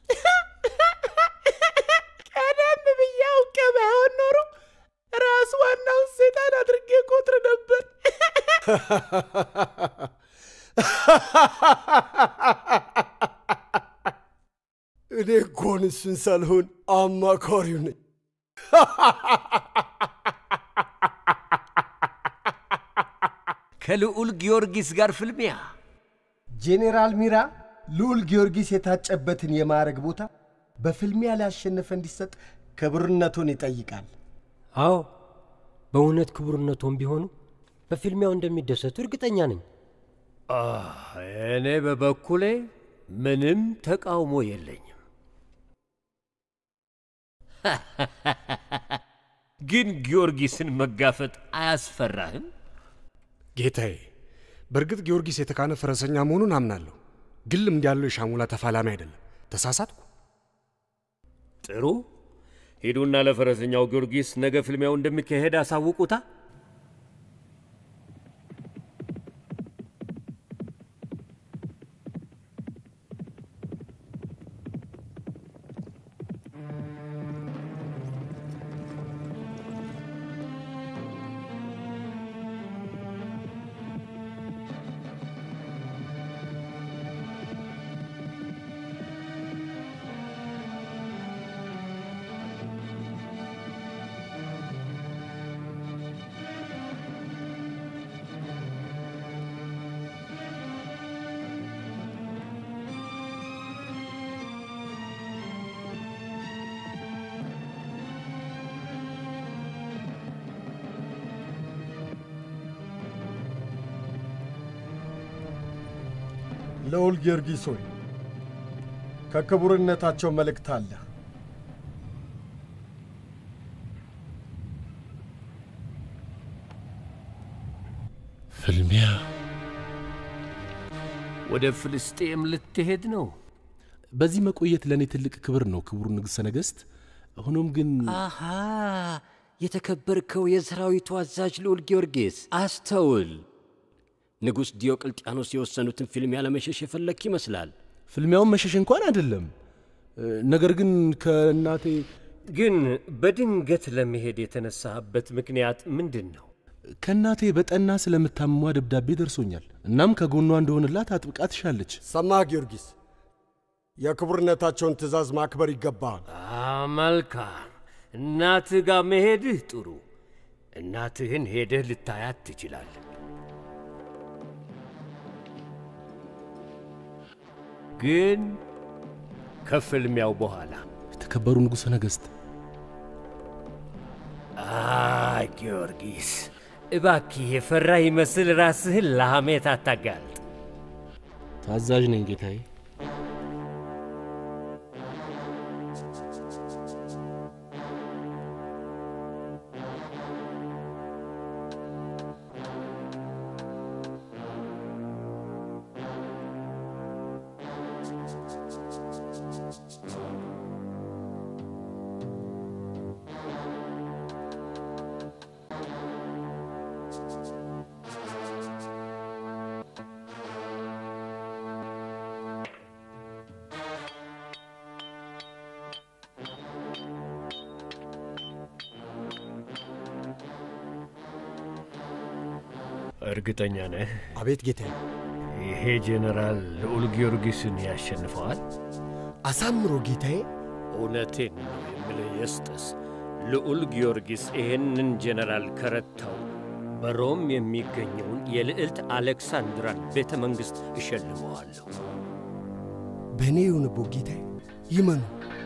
S15: ቀደም ብዬ አውቄ ባይሆን ኖሮ ራሱ ዋናውን ሴጣን አድርጌ ቆጥር ነበር።
S12: እኔ እኮን እሱን ሳልሆን አማካሪው ነኝ።
S16: ከልዑል ጊዮርጊስ ጋር ፍልሚያ
S17: ጄኔራል ሚራ ልዑል ጊዮርጊስ የታጨበትን የማዕረግ ቦታ በፍልሚያ ሊያሸንፈ እንዲሰጥ ክብርነቱን ይጠይቃል።
S11: አዎ በእውነት ክቡርነቶም ቢሆኑ በፊልሚያው እንደሚደሰቱ እርግጠኛ ነኝ።
S13: እኔ በበኩሌ ምንም ተቃውሞ የለኝም።
S16: ግን ጊዮርጊስን መጋፈጥ አያስፈራህም?
S4: ጌታዬ፣ በእርግጥ ጊዮርጊስ የተካነ ፈረሰኛ መሆኑን አምናለሁ። ግን ልምድ ያለው የሻሙላ ተፋላሚ አይደለም። ተሳሳትኩ?
S13: ጥሩ፣ ሂዱና ለፈረሰኛው ጊዮርጊስ ነገ ፍልሚያው እንደሚካሄድ አሳውቁታ።
S17: ልዑል ጊዮርጊስ ሆይ ከክቡርነታቸው መልእክት አለ።
S7: ፍልሚያ
S16: ወደ ፍልስጤም ልትሄድ ነው?
S7: በዚህ መቆየት ለእኔ ትልቅ ክብር ነው ክቡር ንጉሠ ነገሥት። ሆኖም ግን
S11: አሃ የተከበርከው የሰራዊቱ አዛዥ ልዑል ጊዮርጊስ አስተውል። ንጉሥ ዲዮቅልጥያኖስ የወሰኑትን ፊልሚያ ለመሸሽ የፈለክ ይመስላል።
S7: ፍልሚያውን መሸሽ እንኳን አይደለም፣ ነገር ግን ከእናቴ
S13: ግን በድንገት ለመሄድ የተነሳበት ምክንያት ምንድን ነው?
S7: ከእናቴ በጠና ስለምታምሟ ደብዳቤ ደርሶኛል። እናም ከጎኗ እንደሆንላት አጥብቃ ትሻለች።
S12: ሰማህ ጊዮርጊስ፣ የክቡርነታቸውን ትእዛዝ ማክበር ይገባሃል።
S13: መልካም። እናትህ ጋር መሄድህ ጥሩ። እናትህን ሄደህ ልታያት ትችላለህ። ግን ከፍልሚያው በኋላ
S7: የተከበሩ ንጉሠ ነገሥት።
S13: አይ ጊዮርጊስ፣ እባክህ የፈራ ይመስል ራስህን ለሐሜት አታጋልጥ።
S7: ታዛዥ ነኝ ጌታዬ።
S13: እርግጠኛ ነህ?
S12: አቤት ጌታዬ።
S13: ይሄ ጄኔራል ልዑል ጊዮርጊስን ያሸንፈዋል?
S12: አሳምሮ ጌታዬ።
S13: እውነቴን ነው የምልህ የስጠስ፣ ልዑል ጊዮርጊስ ይህንን ጄኔራል ከረታው በሮም የሚገኘውን የልዕልት አሌክሳንድራን ቤተ መንግሥት እሸልመዋለሁ።
S12: በእኔ ይሁንቦ ጌታዬ፣ ይመኑ።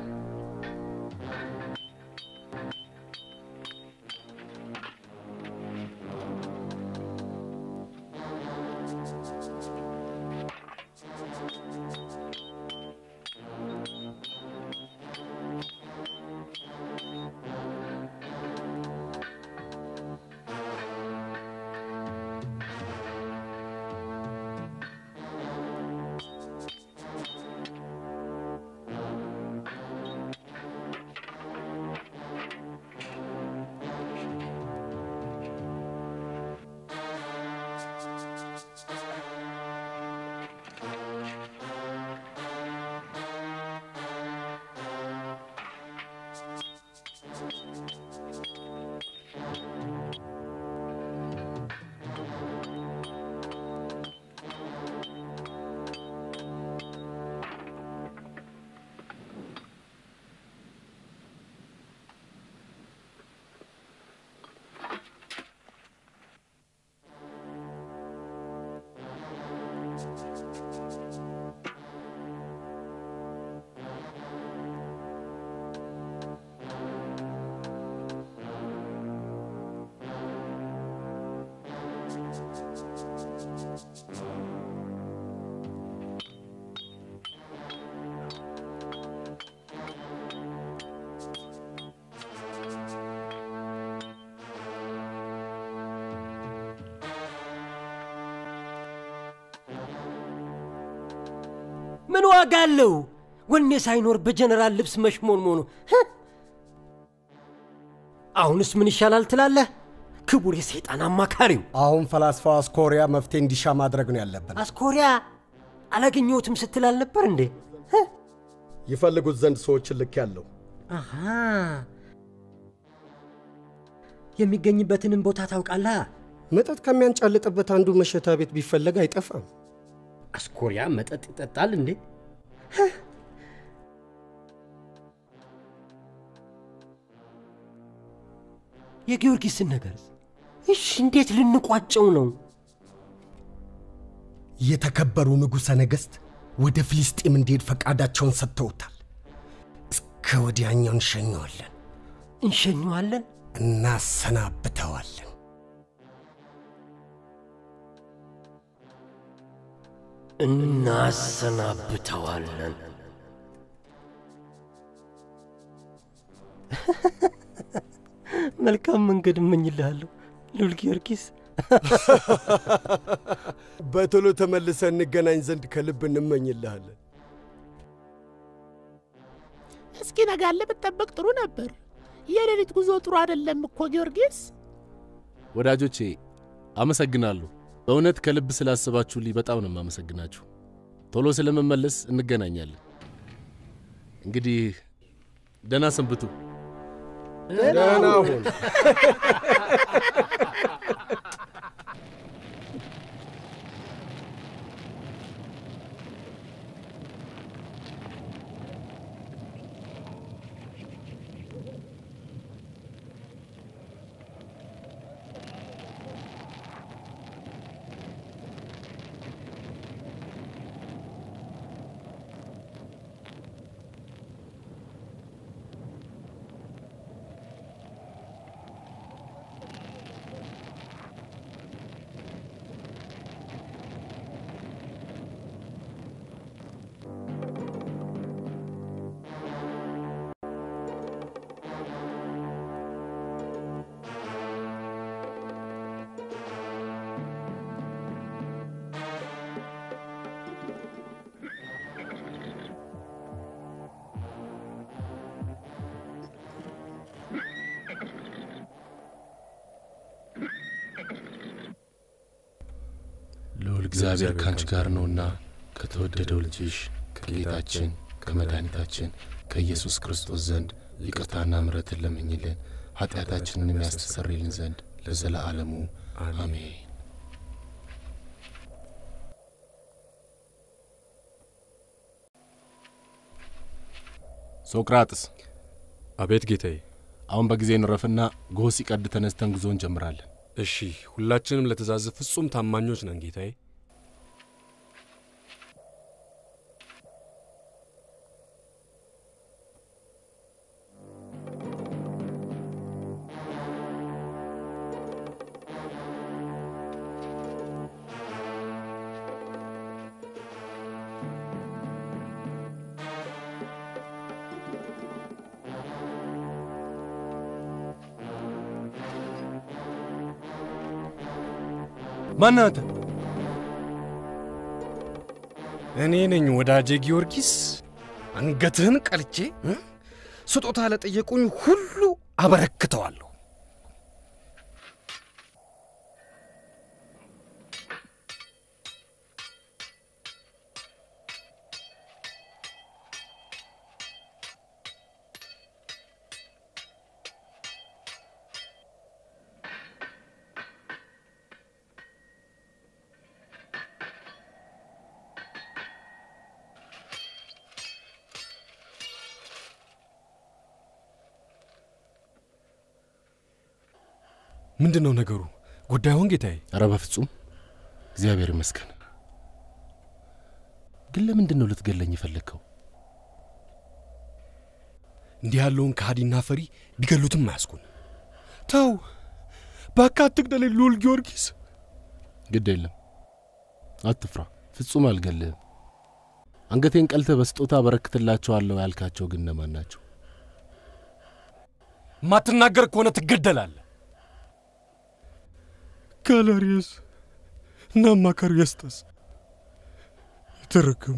S11: ምን ዋጋ አለው? ወኔ ሳይኖር በጀነራል ልብስ መሽሞንሞኑ። ህ! አሁንስ ምን ይሻላል ትላለህ? ክቡር የሰይጣን አማካሪው
S12: አሁን ፈላስፋው አስኮሪያ መፍትሄ እንዲሻ ማድረግ ነው ያለብን።
S11: አስኮሪያ አላገኘሁትም ስትል አልነበር እንዴ?
S12: ይፈልጉት ዘንድ ሰዎችን ልክ ያለው
S11: አሃ የሚገኝበትንም ቦታ ታውቃለህ?
S12: መጠጥ ከሚያንጫልጥበት አንዱ መሸታ ቤት ቢፈለግ አይጠፋም።
S11: አስኮሪያ መጠጥ ይጠጣል እንዴ? የጊዮርጊስን ነገር እሺ፣ እንዴት ልንቋጨው ነው?
S12: የተከበሩ ንጉሠ ነገሥት ወደ ፍልስጤም እንዲሄድ ፈቃዳቸውን ሰጥተውታል። እስከ ወዲያኛው እንሸኘዋለን፣
S11: እንሸኘዋለን፣
S12: እናሰናብተዋለን።
S11: እናሰናብተዋለን። መልካም መንገድ እመኝልሃለሁ ሉል ጊዮርጊስ።
S12: በቶሎ ተመልሰ እንገናኝ ዘንድ ከልብ እንመኝልሃለን።
S15: እስኪ ነጋለ ብትጠብቅ ጥሩ ነበር። የሌሊት ጉዞ ጥሩ አይደለም እኮ ጊዮርጊስ።
S7: ወዳጆቼ አመሰግናለሁ። በእውነት ከልብ ስላስባችሁልኝ በጣም ነው የማመሰግናችሁ። ቶሎ ስለመመለስ እንገናኛለን። እንግዲህ ደህና ሰንብቱ።
S12: ደህና ሁን።
S7: እግዚአብሔር ካንቺ ጋር ነውና ከተወደደው ልጅሽ ከጌታችን ከመድኃኒታችን ከኢየሱስ ክርስቶስ ዘንድ ይቅርታና ምሕረትን ለምኝልን ኃጢአታችንንም ያስተሰርይልን ዘንድ ለዘለዓለሙ አሜን። ሶቅራጥስ።
S4: አቤት ጌታዬ።
S7: አሁን በጊዜ እንረፍና ጎህ ሲቀድ ተነስተን ጉዞ እንጀምራለን።
S4: እሺ፣ ሁላችንም ለትእዛዝ ፍጹም ታማኞች ነን ጌታዬ።
S18: ማነህ አንተ?
S19: እኔ ነኝ ወዳጄ ጊዮርጊስ። አንገትህን ቀልቼ እ? ስጦታ ለጠየቁኝ ሁሉ አበረክተዋለሁ።
S4: ምንድን ነው ነገሩ? ጉዳዩን ጌታዬ?
S7: ኧረ በፍጹም እግዚአብሔር ይመስገን። ግን ለምንድን ነው ልትገለኝ የፈለግከው?
S4: እንዲህ ያለውን ከሃዲና ፈሪ ቢገሉትም አያስኩን። ተው እባክህ አትግደለኝ ልዑል ጊዮርጊስ።
S7: ግድ የለም አትፍራ፣ ፍጹም አልገልህም። አንገቴን ቀልተህ በስጦታ አበረክትላቸዋለሁ ያልካቸው ግን እነማን ናቸው?
S4: ማትናገር ከሆነ ትገደላለህ። ጋላሪዮስ እና አማካሪው ያስጠስ የተረገሙ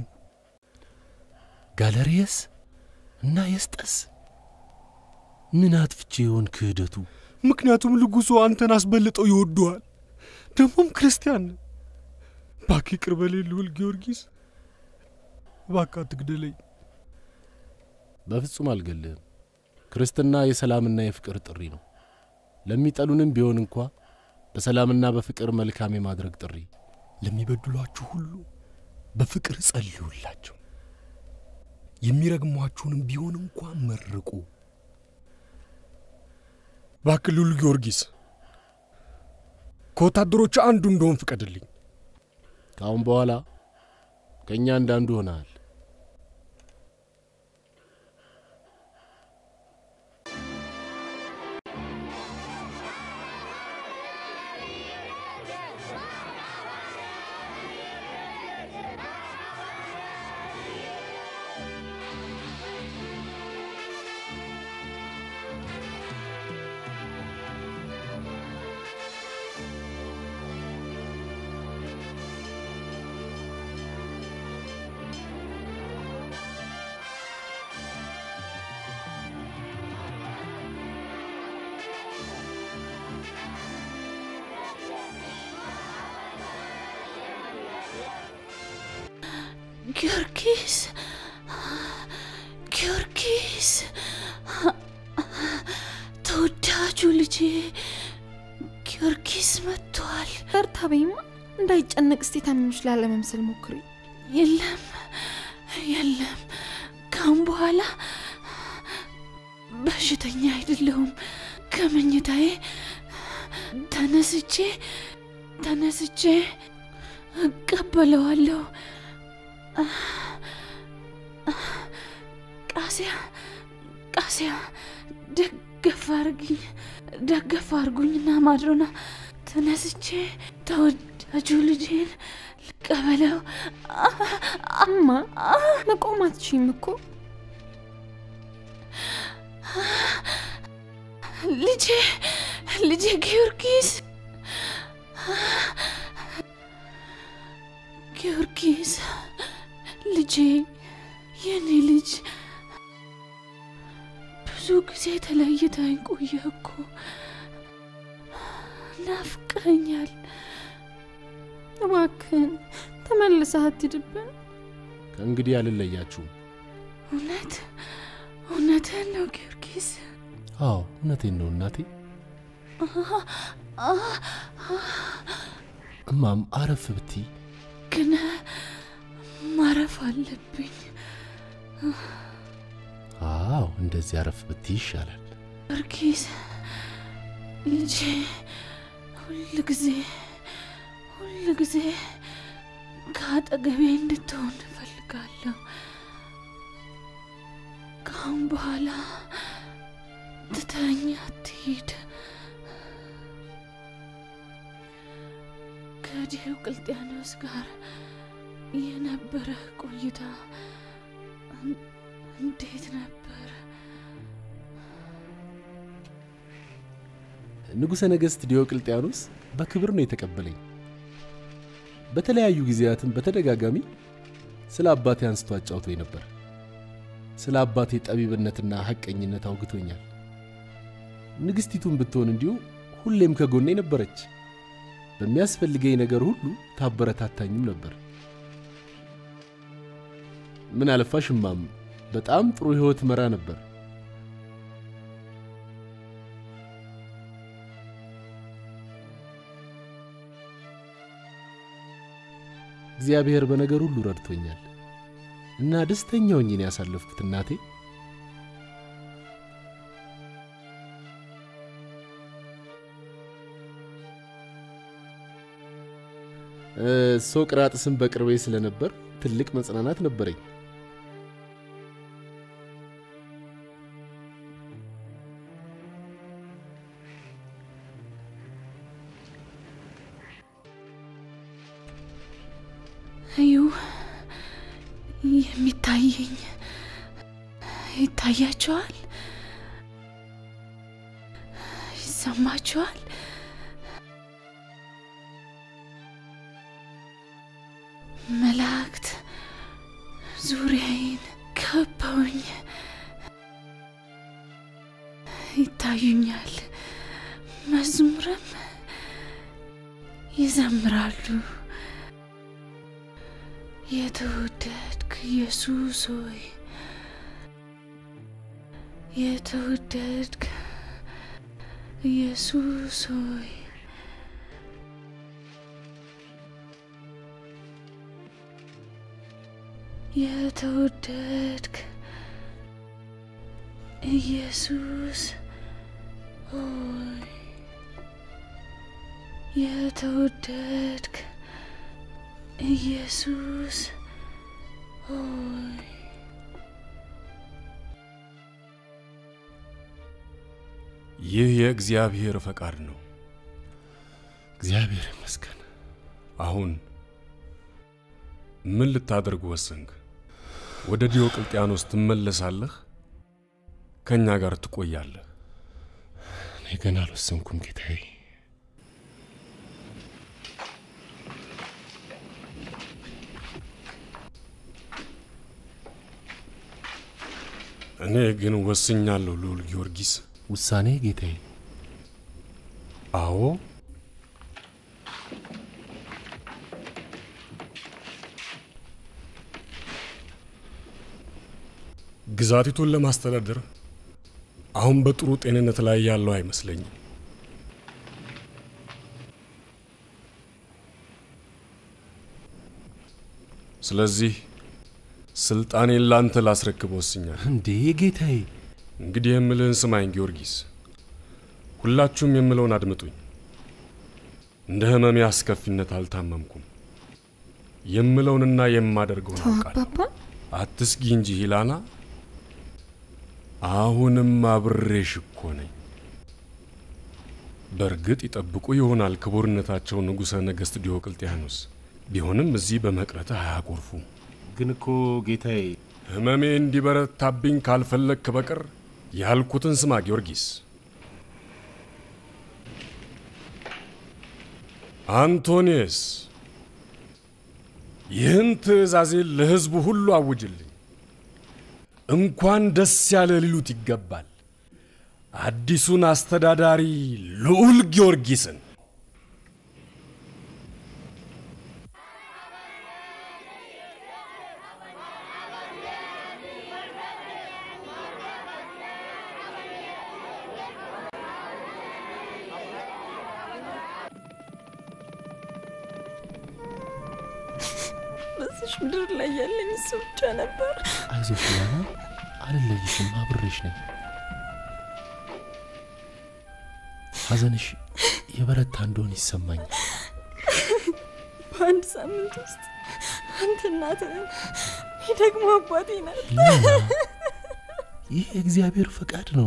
S7: ጋለሪየስ እና የስጠስ ምን አጥፍቼ ይሆን ክህደቱ?
S4: ምክንያቱም ንጉሡ አንተን አስበልጠው ይወዱሃል። ደግሞም ክርስቲያን ነህ። እባክህ ይቅር በለኝ ልዑል ጊዮርጊስ፣ እባክህ አትግደለኝ።
S7: በፍጹም አልገልህም። ክርስትና የሰላምና የፍቅር ጥሪ ነው። ለሚጠሉንም ቢሆን እንኳ በሰላምና በፍቅር መልካም የማድረግ ጥሪ።
S4: ለሚበድሏችሁ ሁሉ በፍቅር ጸልዩላቸው፣ የሚረግሟችሁንም ቢሆን እንኳ መርቁ። እባክህ ልዑል ጊዮርጊስ ከወታደሮች አንዱ እንደሆን ፍቀድልኝ።
S7: ከአሁን በኋላ ከእኛ እንዳንዱ ሆነሃል።
S5: ጊዮርጊስ ጊዮርጊስ ተወዳጁ ልጄ ጊዮርጊስ መጥቷል።
S9: በርታ በይማ፣ እንዳይጨነቅ እስቲ ታምኖች ላለመምሰል ሞክሪ።
S5: የለም የለም፣ ካሁን በኋላ በሽተኛ አይደለሁም። ከመኝታዬ ተነስቼ ተነስቼ እቀበለዋለሁ። ቃሲያ ቃሲያ ደገፍ አርግኝ ደገፍ አርጉኝና ማድሮና ተነስቼ ተወዳጁ ልጄን ልቀበለው።
S9: እማ መቆም አትችይም እኮ
S5: ልጄ ልጄ ጊዮርጊስ ጊዮርጊስ ልጄ የኔ ልጅ ብዙ ጊዜ ተለይተኝ ቆየ እኮ ናፍቀኛል።
S9: እባክህን ተመልሰህ አትሂድብን።
S7: ከእንግዲህ አልለያችሁም።
S5: እውነት እውነትህን ነው ጊዮርጊስ?
S7: አዎ እውነቴን ነው እናቴ። እማም አረፍ ብቲ
S5: ግን ማረፍ አለብኝ።
S7: አዎ እንደዚህ አረፍ ብቲ ይሻላል።
S5: ጊዮርጊስ ልጄ ሁል ጊዜ ሁል ጊዜ ከአጠገቤ እንድትሆን እፈልጋለሁ። ከአሁን በኋላ ትተኸኝ አትሂድ። ከዲዮቅልጥያኖስ ጋር የነበረ ቆይታ እንዴት ነበር?
S7: ንጉሠ ነገሥት ዲዮቅልጥያኖስ በክብር ነው የተቀበለኝ። በተለያዩ ጊዜያትም በተደጋጋሚ ስለ አባቴ አንስቶ አጫውቶኝ ነበር። ስለ አባቴ ጠቢብነትና ሐቀኝነት አውግቶኛል። ንግሥቲቱን ብትሆን እንዲሁ ሁሌም ከጎኔ ነበረች። በሚያስፈልገኝ ነገር ሁሉ ታበረታታኝም ነበር። ምን አለፋሽ እማም በጣም ጥሩ ሕይወት መራ ነበር። እግዚአብሔር በነገር ሁሉ ረድቶኛል እና ደስተኛ ሆኜ ነው ያሳለፍኩት እናቴ። ሶቅራጥስም በቅርቤ ስለነበር ትልቅ መጽናናት ነበረኝ።
S5: እዩ የሚታየኝ ይታያቸዋል፣ ይሰማቸዋል። መላእክት ዙሪያዬን ከበውኝ ይታዩኛል። መዝሙርም ይዘምራሉ። የተወደድክ ኢየሱስ ሆይ የተወደድክ ኢየሱስ ሆይ የተወደድክ ኢየሱስ ሆይ የተወደድክ ኢየሱስ ሆይ
S4: ይህ የእግዚአብሔር ፈቃድ ነው።
S7: እግዚአብሔር ይመስገን።
S4: አሁን ምን ልታደርግ ወሰንክ? ወደ ዲዮቅልጥያኖስ ትመለሳለህ? ከእኛ ጋር ትቆያለህ?
S7: እኔ ገና አልወሰንኩም ጌታዬ።
S4: እኔ ግን ወስኛለሁ ልዑል ጊዮርጊስ።
S7: ውሳኔ ጌታዬ?
S4: አዎ። ግዛቲቱን ለማስተዳደር አሁን በጥሩ ጤንነት ላይ ያለው አይመስለኝም። ስለዚህ ስልጣኔን ላንተ ላስረክብ ወስኛለሁ።
S7: እንዴ ጌታዬ?
S4: እንግዲህ የምልህን ስማኝ ጊዮርጊስ። ሁላችሁም የምለውን አድምጡኝ። እንደ ህመሜ አስከፊነት አልታመምኩም። የምለውንና የማደርገውን
S9: ተው
S4: አውቃለሁ።
S9: አባባ።
S4: አትስጊ እንጂ ሂላና፣ አሁንም አብሬሽ እኮ ነኝ። በእርግጥ ይጠብቁ ይሆናል ክቡርነታቸው ንጉሠ ነገሥት ዲዮቅልጥያኖስ። ቢሆንም እዚህ በመቅረትህ አያኮርፉም።
S7: ግን እኮ ጌታዬ፣
S4: ህመሜ እንዲበረታብኝ ካልፈለግክ በቀር ያልኩትን ስማ ጊዮርጊስ። አንቶኒየስ ይህን ትእዛዜን ለሕዝቡ ሁሉ አውጅልኝ። እንኳን ደስ ያለ ሊሉት ይገባል አዲሱን አስተዳዳሪ ልዑል ጊዮርጊስን።
S9: በዚች ምድር ላይ ያለኝ እሱ ብቻ ነበር።
S7: አይዞሽ ላና፣ አልለይሽም፣ አብሬሽ ነኝ። ሐዘንሽ የበረታ እንደሆን ይሰማኛል።
S9: በአንድ ሳምንት ውስጥ አንተ እናትህን፣ እኔ ደግሞ አባቴ ናት።
S7: ላና፣ ይህ የእግዚአብሔር ፈቃድ ነው።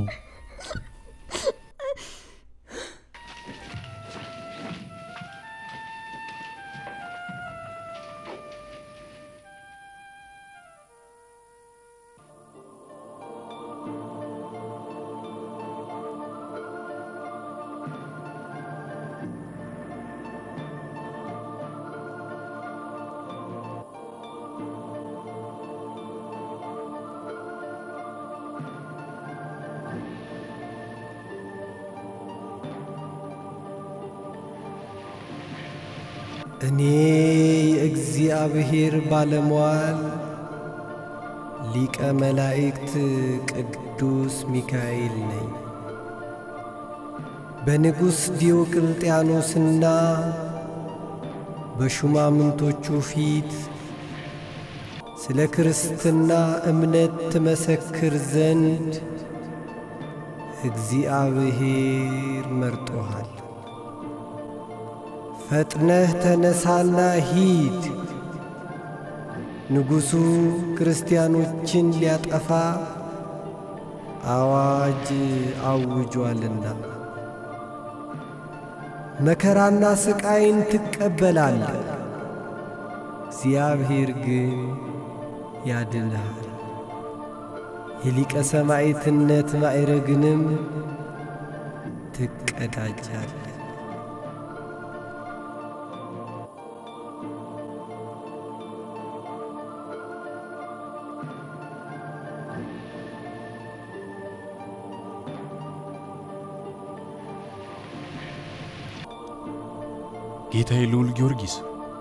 S18: እኔ የእግዚአብሔር ባለሟል ሊቀ መላእክት ቅዱስ ሚካኤል ነኝ። በንጉሥ ዲዮቅልጥያኖስና በሹማምንቶቹ ፊት ስለ ክርስትና እምነት ትመሰክር ዘንድ እግዚአብሔር መርጦሃል። ፈጥነህ ተነሳና ሂድ። ንጉሡ ክርስቲያኖችን ሊያጠፋ አዋጅ አውጇልና መከራና ስቃይን ትቀበላለህ። እግዚአብሔር ግን ያድንሃል። የሊቀ ሰማዕትነት ማዕረግንም ትቀዳጃለህ።
S4: ጌታዬ ልዑል ጊዮርጊስ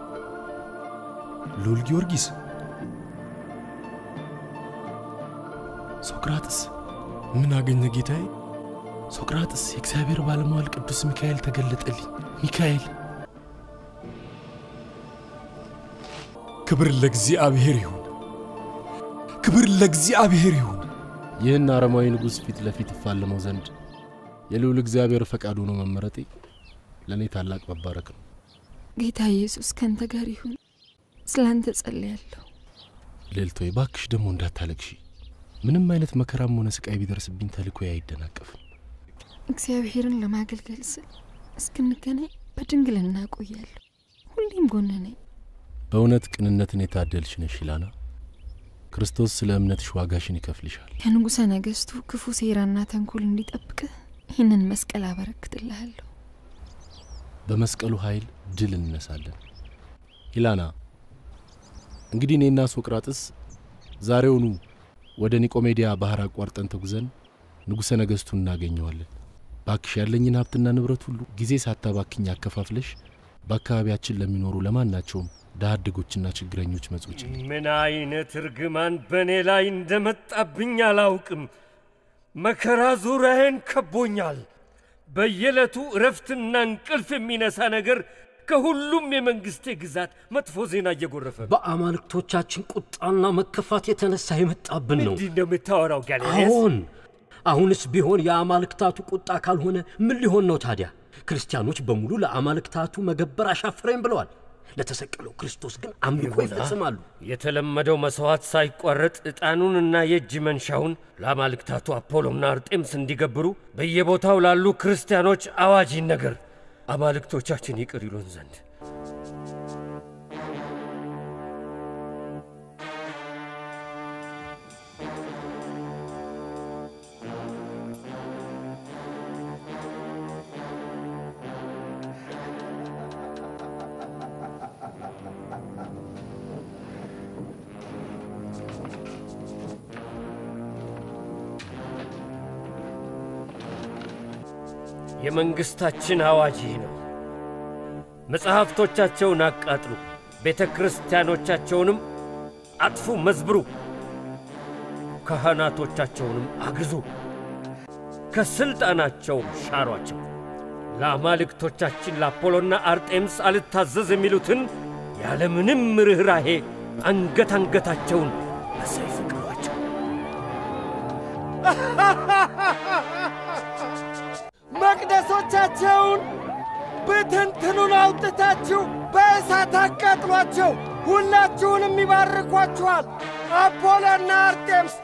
S4: ልዑል ጊዮርጊስ
S7: ሶቅራጥስ
S4: ምን አገኘ ጌታዬ?
S7: ሶቅራጥስ የእግዚአብሔር ባለሟል ቅዱስ ሚካኤል ተገለጠልኝ። ሚካኤል
S4: ክብር ለእግዚአብሔር ይሁን፣ ክብር ለእግዚአብሔር ይሁን።
S7: ይህን አረማዊ ንጉሥ ፊት ለፊት እፋለመው ዘንድ የልዑል እግዚአብሔር ፈቃድ ሆኖ መመረጤ ለእኔ ታላቅ መባረክ ነው።
S9: ጌታ ኢየሱስ ከንተ ጋር ይሁን። ስላንተ ጸልያለሁ።
S7: ልዕልቶይ ባክሽ ደግሞ እንዳታለቅሺ። ምንም አይነት መከራም ሆነ ስቃይ ቢደርስብኝ ተልእኮዬ አይደናቀፍም።
S9: እግዚአብሔርን ለማገልገል ስል እስክንገናኝ በድንግልና እቆያለሁ። ሁሌም ጎን ነኝ።
S7: በእውነት ቅንነትን የታደልሽ ነሽ ይላና። ክርስቶስ ስለ እምነትሽ ዋጋሽን ይከፍልሻል።
S9: ከንጉሠ ነገሥቱ ክፉ ሴራና ተንኮል እንዲጠብቅህ ይህንን መስቀል አበረክትልሃለሁ።
S7: በመስቀሉ ኃይል ድል እንነሳለን። ኢላና፣ እንግዲህ እኔና ሶቅራጥስ ዛሬውኑ ወደ ኒቆሜዲያ ባህር አቋርጠን ተጉዘን ንጉሠ ነገሥቱን እናገኘዋለን። ባክሽ ያለኝን ሀብትና ንብረት ሁሉ ጊዜ ሳታባክኝ አከፋፍለሽ በአካባቢያችን ለሚኖሩ ለማናቸውም ድሀ አደጎችና ችግረኞች መጾች
S13: ምን አይነት እርግማን በእኔ ላይ እንደመጣብኝ አላውቅም። መከራ ዙሪያዬን ከቦኛል። በየዕለቱ እረፍትና እንቅልፍ የሚነሳ ነገር ከሁሉም የመንግስቴ ግዛት መጥፎ ዜና እየጎረፈ ነው።
S11: በአማልክቶቻችን ቁጣና መከፋት የተነሳ የመጣብን ነው።
S13: ምንድን ነው የምታወራው ጋሌኔስ?
S11: አዎን፣ አሁንስ ቢሆን የአማልክታቱ ቁጣ ካልሆነ ምን ሊሆን ነው ታዲያ? ክርስቲያኖች በሙሉ ለአማልክታቱ መገበር አሻፈረኝ ብለዋል። ለተሰቀለው ክርስቶስ ግን አምልኮ
S13: ይሁና።
S11: ይፈጽማሉ።
S13: የተለመደው መሥዋዕት ሳይቋረጥ ዕጣኑንና የእጅ መንሻውን ለአማልክታቱ አፖሎና አርጤምስ እንዲገብሩ በየቦታው ላሉ ክርስቲያኖች አዋጅ ይነገር፣ አማልክቶቻችን ይቅር ይሉን ዘንድ። የመንግሥታችን አዋጅ ይህ ነው። መጽሐፍቶቻቸውን አቃጥሉ፣ ቤተ ክርስቲያኖቻቸውንም አጥፉ፣ መዝብሩ፣ ካህናቶቻቸውንም አግዙ፣ ከሥልጣናቸውም ሻሯቸው። ለአማልክቶቻችን ለአፖሎና አርጤምስ አልታዘዝ የሚሉትን ያለምንም ርኅራሄ አንገት አንገታቸውን በሰይፍ ቅሏቸው።
S12: መቅደሶቻቸውን ብትንትኑን አውጥታችሁ በእሳት አቃጥሏቸው። ሁላችሁንም ይባርኳችኋል። አፖሎና አርጤምስ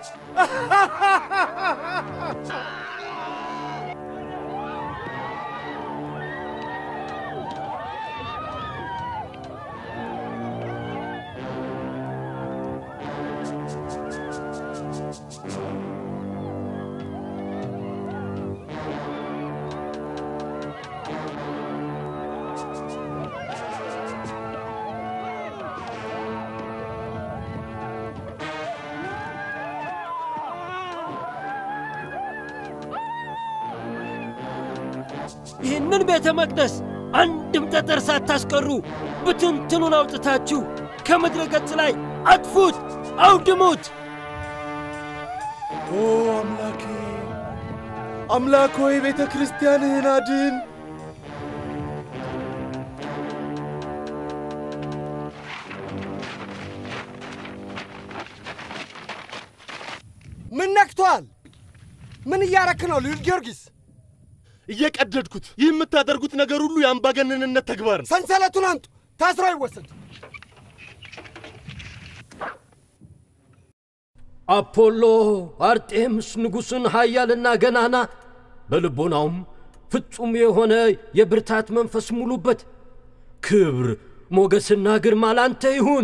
S11: ይህንን ቤተ መቅደስ አንድም ጠጠር ሳታስቀሩ ብትንትኑን አውጥታችሁ ከምድረ ገጽ ላይ አጥፉት፣ አውድሙት።
S1: ኦ አምላኬ አምላክ ሆይ ቤተ ክርስቲያንህን አድን።
S12: ምን ነክቷል? ምን እያረክ ነው ልዑል ጊዮርጊስ?
S1: እየቀደድኩት። ይህ የምታደርጉት ነገር ሁሉ የአምባገነንነት ተግባር ነው።
S12: ሰንሰለቱን አምጡ፣ ታስሮ ይወሰድ።
S11: አፖሎ አርጤምስ ንጉሥን ኃያልና ገናና በልቦናውም ፍጹም የሆነ የብርታት መንፈስ ሙሉበት። ክብር ሞገስና ግርማ ላንተ ይሁን።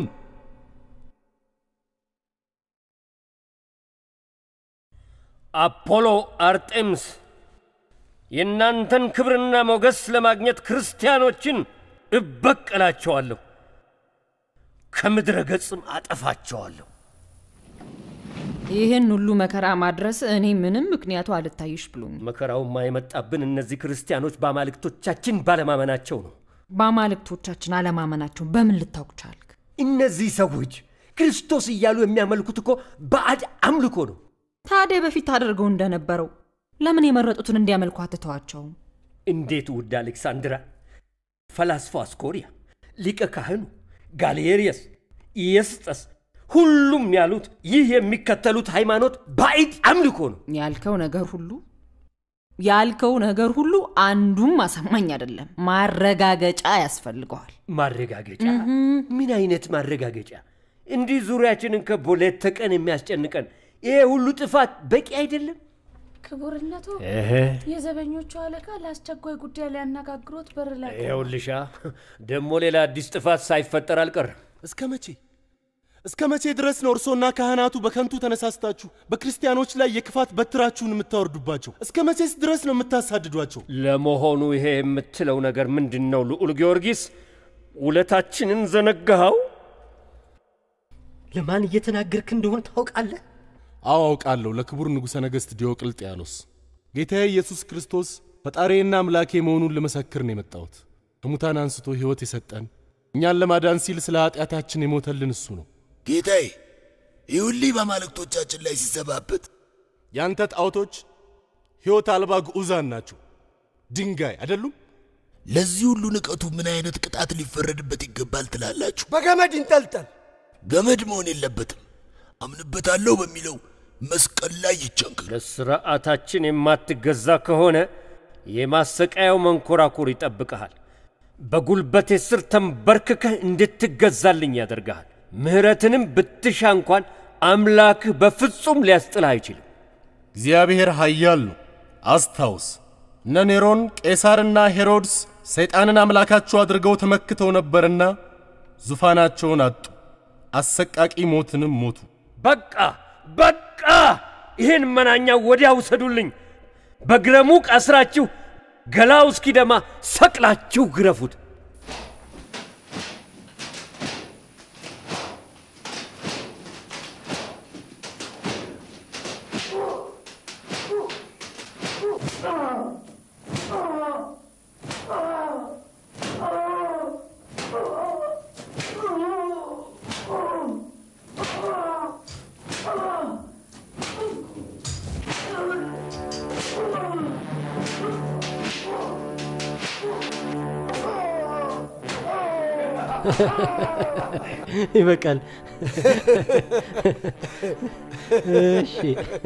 S13: አፖሎ አርጤምስ የእናንተን ክብርና ሞገስ ለማግኘት ክርስቲያኖችን እበቀላቸዋለሁ፣ ከምድረ ገጽም አጠፋቸዋለሁ።
S3: ይህን ሁሉ መከራ ማድረስ እኔ ምንም ምክንያቱ አልታይሽ ብሎኝ
S13: መከራውማ የመጣብን እነዚህ ክርስቲያኖች በአማልክቶቻችን ባለማመናቸው ነው።
S3: በአማልክቶቻችን አለማመናቸውን በምን ልታውቅ ቻልክ?
S13: እነዚህ ሰዎች ክርስቶስ እያሉ የሚያመልኩት እኮ ባዕድ አምልኮ ነው።
S3: ታዲያ በፊት አድርገው እንደነበረው ለምን የመረጡትን እንዲያመልኩ አትተዋቸውም?
S13: እንዴት ውድ አሌክሳንድራ፣ ፈላስፋው አስኮሪያ፣ ሊቀ ካህኑ ጋሌሪየስ፣ ኢየስጠስ ሁሉም ያሉት ይህ የሚከተሉት ሃይማኖት ባዕድ አምልኮ ነው።
S3: ያልከው ነገር ሁሉ ያልከው ነገር ሁሉ አንዱም አሳማኝ አይደለም። ማረጋገጫ ያስፈልገዋል።
S13: ማረጋገጫ? ምን አይነት ማረጋገጫ? እንዲህ ዙሪያችንን ከቦ ሌት ተቀን የሚያስጨንቀን ይሄ ሁሉ ጥፋት በቂ አይደለም?
S5: ክቡርነቶ
S13: እህ።
S5: የዘበኞቹ አለቃ ለአስቸኳይ ጉዳይ ሊያነጋግሮት በር ላይ ቆመዋል።
S13: ይኸውልሻ ደግሞ ሌላ አዲስ ጥፋት ሳይፈጠር አልቀርም።
S1: እስከ መቼ እስከ መቼ ድረስ ነው እርሶና ካህናቱ በከንቱ ተነሳስታችሁ በክርስቲያኖች ላይ የክፋት በትራችሁን የምታወርዱባቸው? እስከ መቼስ ድረስ ነው የምታሳድዷቸው?
S13: ለመሆኑ ይሄ የምትለው ነገር ምንድን ነው? ልዑል ጊዮርጊስ ውለታችንን ዘነጋኸው?
S11: ለማን እየተናገርክ እንደሆነ ታውቃለህ?
S4: አዎ አውቃለሁ። ለክቡር ንጉሠ ነገሥት ዲዮቅልጥያኖስ ጌታዬ ኢየሱስ ክርስቶስ ፈጣሪዬና አምላኬ መሆኑን ልመሰክር ነው የመጣሁት። ከሙታን አንስቶ ሕይወት የሰጠን እኛን ለማዳን ሲል ስለ ኃጢአታችን የሞተልን እሱ ነው።
S20: ጌታዬ ይሁልህ በአማልክቶቻችን ላይ ሲሰባበት
S4: ያንተ ጣዖቶች ሕይወት አልባ ግዑዛን ናቸው፣ ድንጋይ አይደሉም?
S20: ለዚህ ሁሉ ንቀቱ ምን አይነት ቅጣት ሊፈረድበት ይገባል ትላላችሁ?
S12: በገመድ ይንጠልጠል።
S20: ገመድ መሆን የለበትም። አምንበታለሁ በሚለው መስቀል ላይ ይቸንክር።
S13: ለሥርዓታችን የማትገዛ ከሆነ የማሰቃያው መንኮራኩር ይጠብቀሃል። በጉልበቴ ስር ተንበርክከህ እንድትገዛልኝ ያደርግሃል። ምሕረትንም ብትሻ እንኳን አምላክህ በፍጹም ሊያስጥልህ አይችልም።
S4: እግዚአብሔር ኃያል ነው። አስታውስ፣ እነ ኔሮን ቄሳርና ሄሮድስ ሰይጣንን አምላካቸው አድርገው ተመክተው ነበርና ዙፋናቸውን አጡ፣ አሰቃቂ ሞትንም ሞቱ።
S13: በቃ በቃ! ይህን መናኛ ወዲያ ውሰዱልኝ። በግረሙቅ አስራችሁ ገላው እስኪደማ ሰቅላችሁ ግረፉት።
S2: ይበቃል። እሺ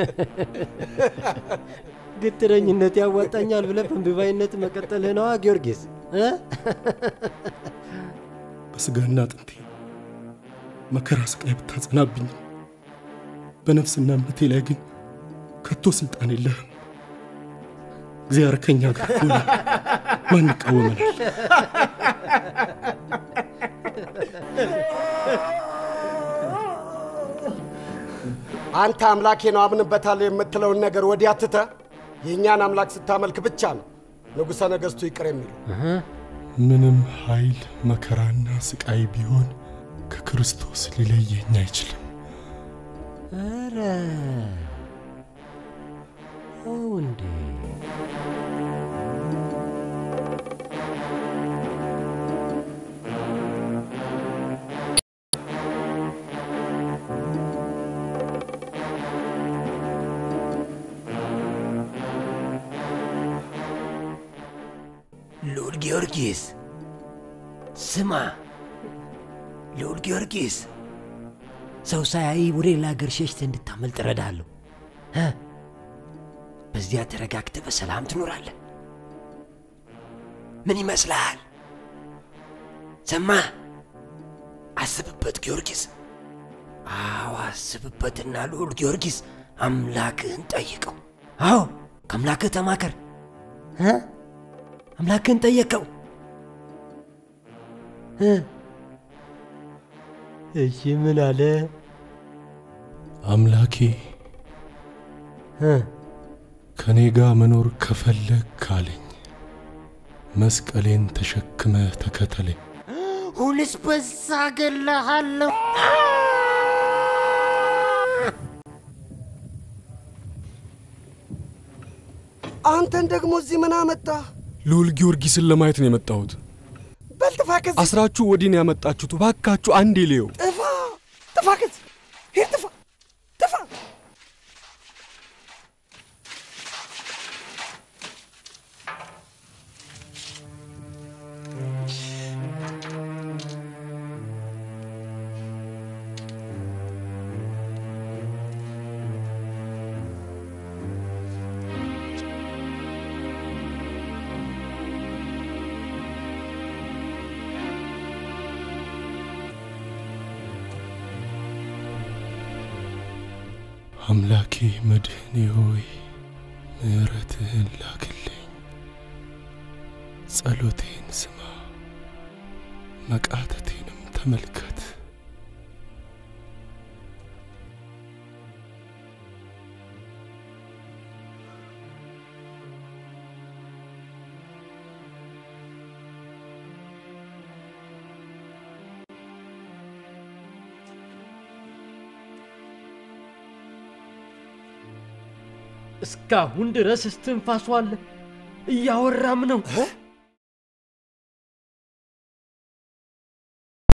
S2: ግትረኝነት ያዋጣኛል ብለህ በእምቢባይነት መቀጠልህ ነዋ ጊዮርጊስ እ?
S1: በስጋና አጥንቴ መከራ ስቃይ ብታጸናብኝም በነፍስና እምነቴ ላይ ግን ከቶ ስልጣን የለህም። እግዚአብሔር ከኛ ጋር ከሆነ ማን ይቃወመናል?
S12: አንተ አምላኬ ነው አምንበታለሁ የምትለውን ነገር ወዲያ ትተህ የእኛን አምላክ ስታመልክ ብቻ ነው ንጉሠ ነገሥቱ ይቅር የሚሉ።
S1: ምንም ኃይል መከራና ስቃይ ቢሆን ከክርስቶስ ሊለየኝ አይችልም።
S2: ኧረ አዎ እንዴ
S16: ልዑል ጊዮርጊስ ስማ፣ ልዑል ጊዮርጊስ ሰው ሳያይ ወደ ሌላ ሀገር ሸሽተህ እንድታመልጥ እረዳለሁ። እ? በዚያ ተረጋግተህ በሰላም ትኖራለህ። ምን ይመስልሃል? ሰማህ? አስብበት ጊዮርጊስ። አዎ አስብበትና ልዑል ጊዮርጊስ አምላክህን ጠይቀው። አዎ ከአምላክህ ተማከር። እ? አምላክህን ጠየቀው። እ?
S2: እሺ ምን አለ?
S1: አምላኬ
S2: እ?
S1: ከእኔ ጋር መኖር ከፈለግ ካለኝ መስቀሌን ተሸክመ ተከተለኝ።
S15: ሁንስ በዛ ገለሃለሁ።
S12: አንተን ደግሞ እዚህ ምን አመጣህ?
S4: ልዑል ጊዮርጊስን ለማየት ነው የመጣሁት።
S12: በል ጥፋ ከዚህ
S4: አስራችሁ ወዲህ ነው ያመጣችሁት። እባካችሁ አንዴ ልየው።
S12: ጥፋ ጥፋ ከዚህ ሂድ ጥፋ ጥፋ
S1: አምላኬ መድህኔ ሆይ ምሕረትህን ላክልኝ፣ ጸሎቴን ስማ፣ መቃተቴንም ተመልከት።
S11: እስካሁን ድረስ እስትንፋሱ አለ፣ እያወራም ነው።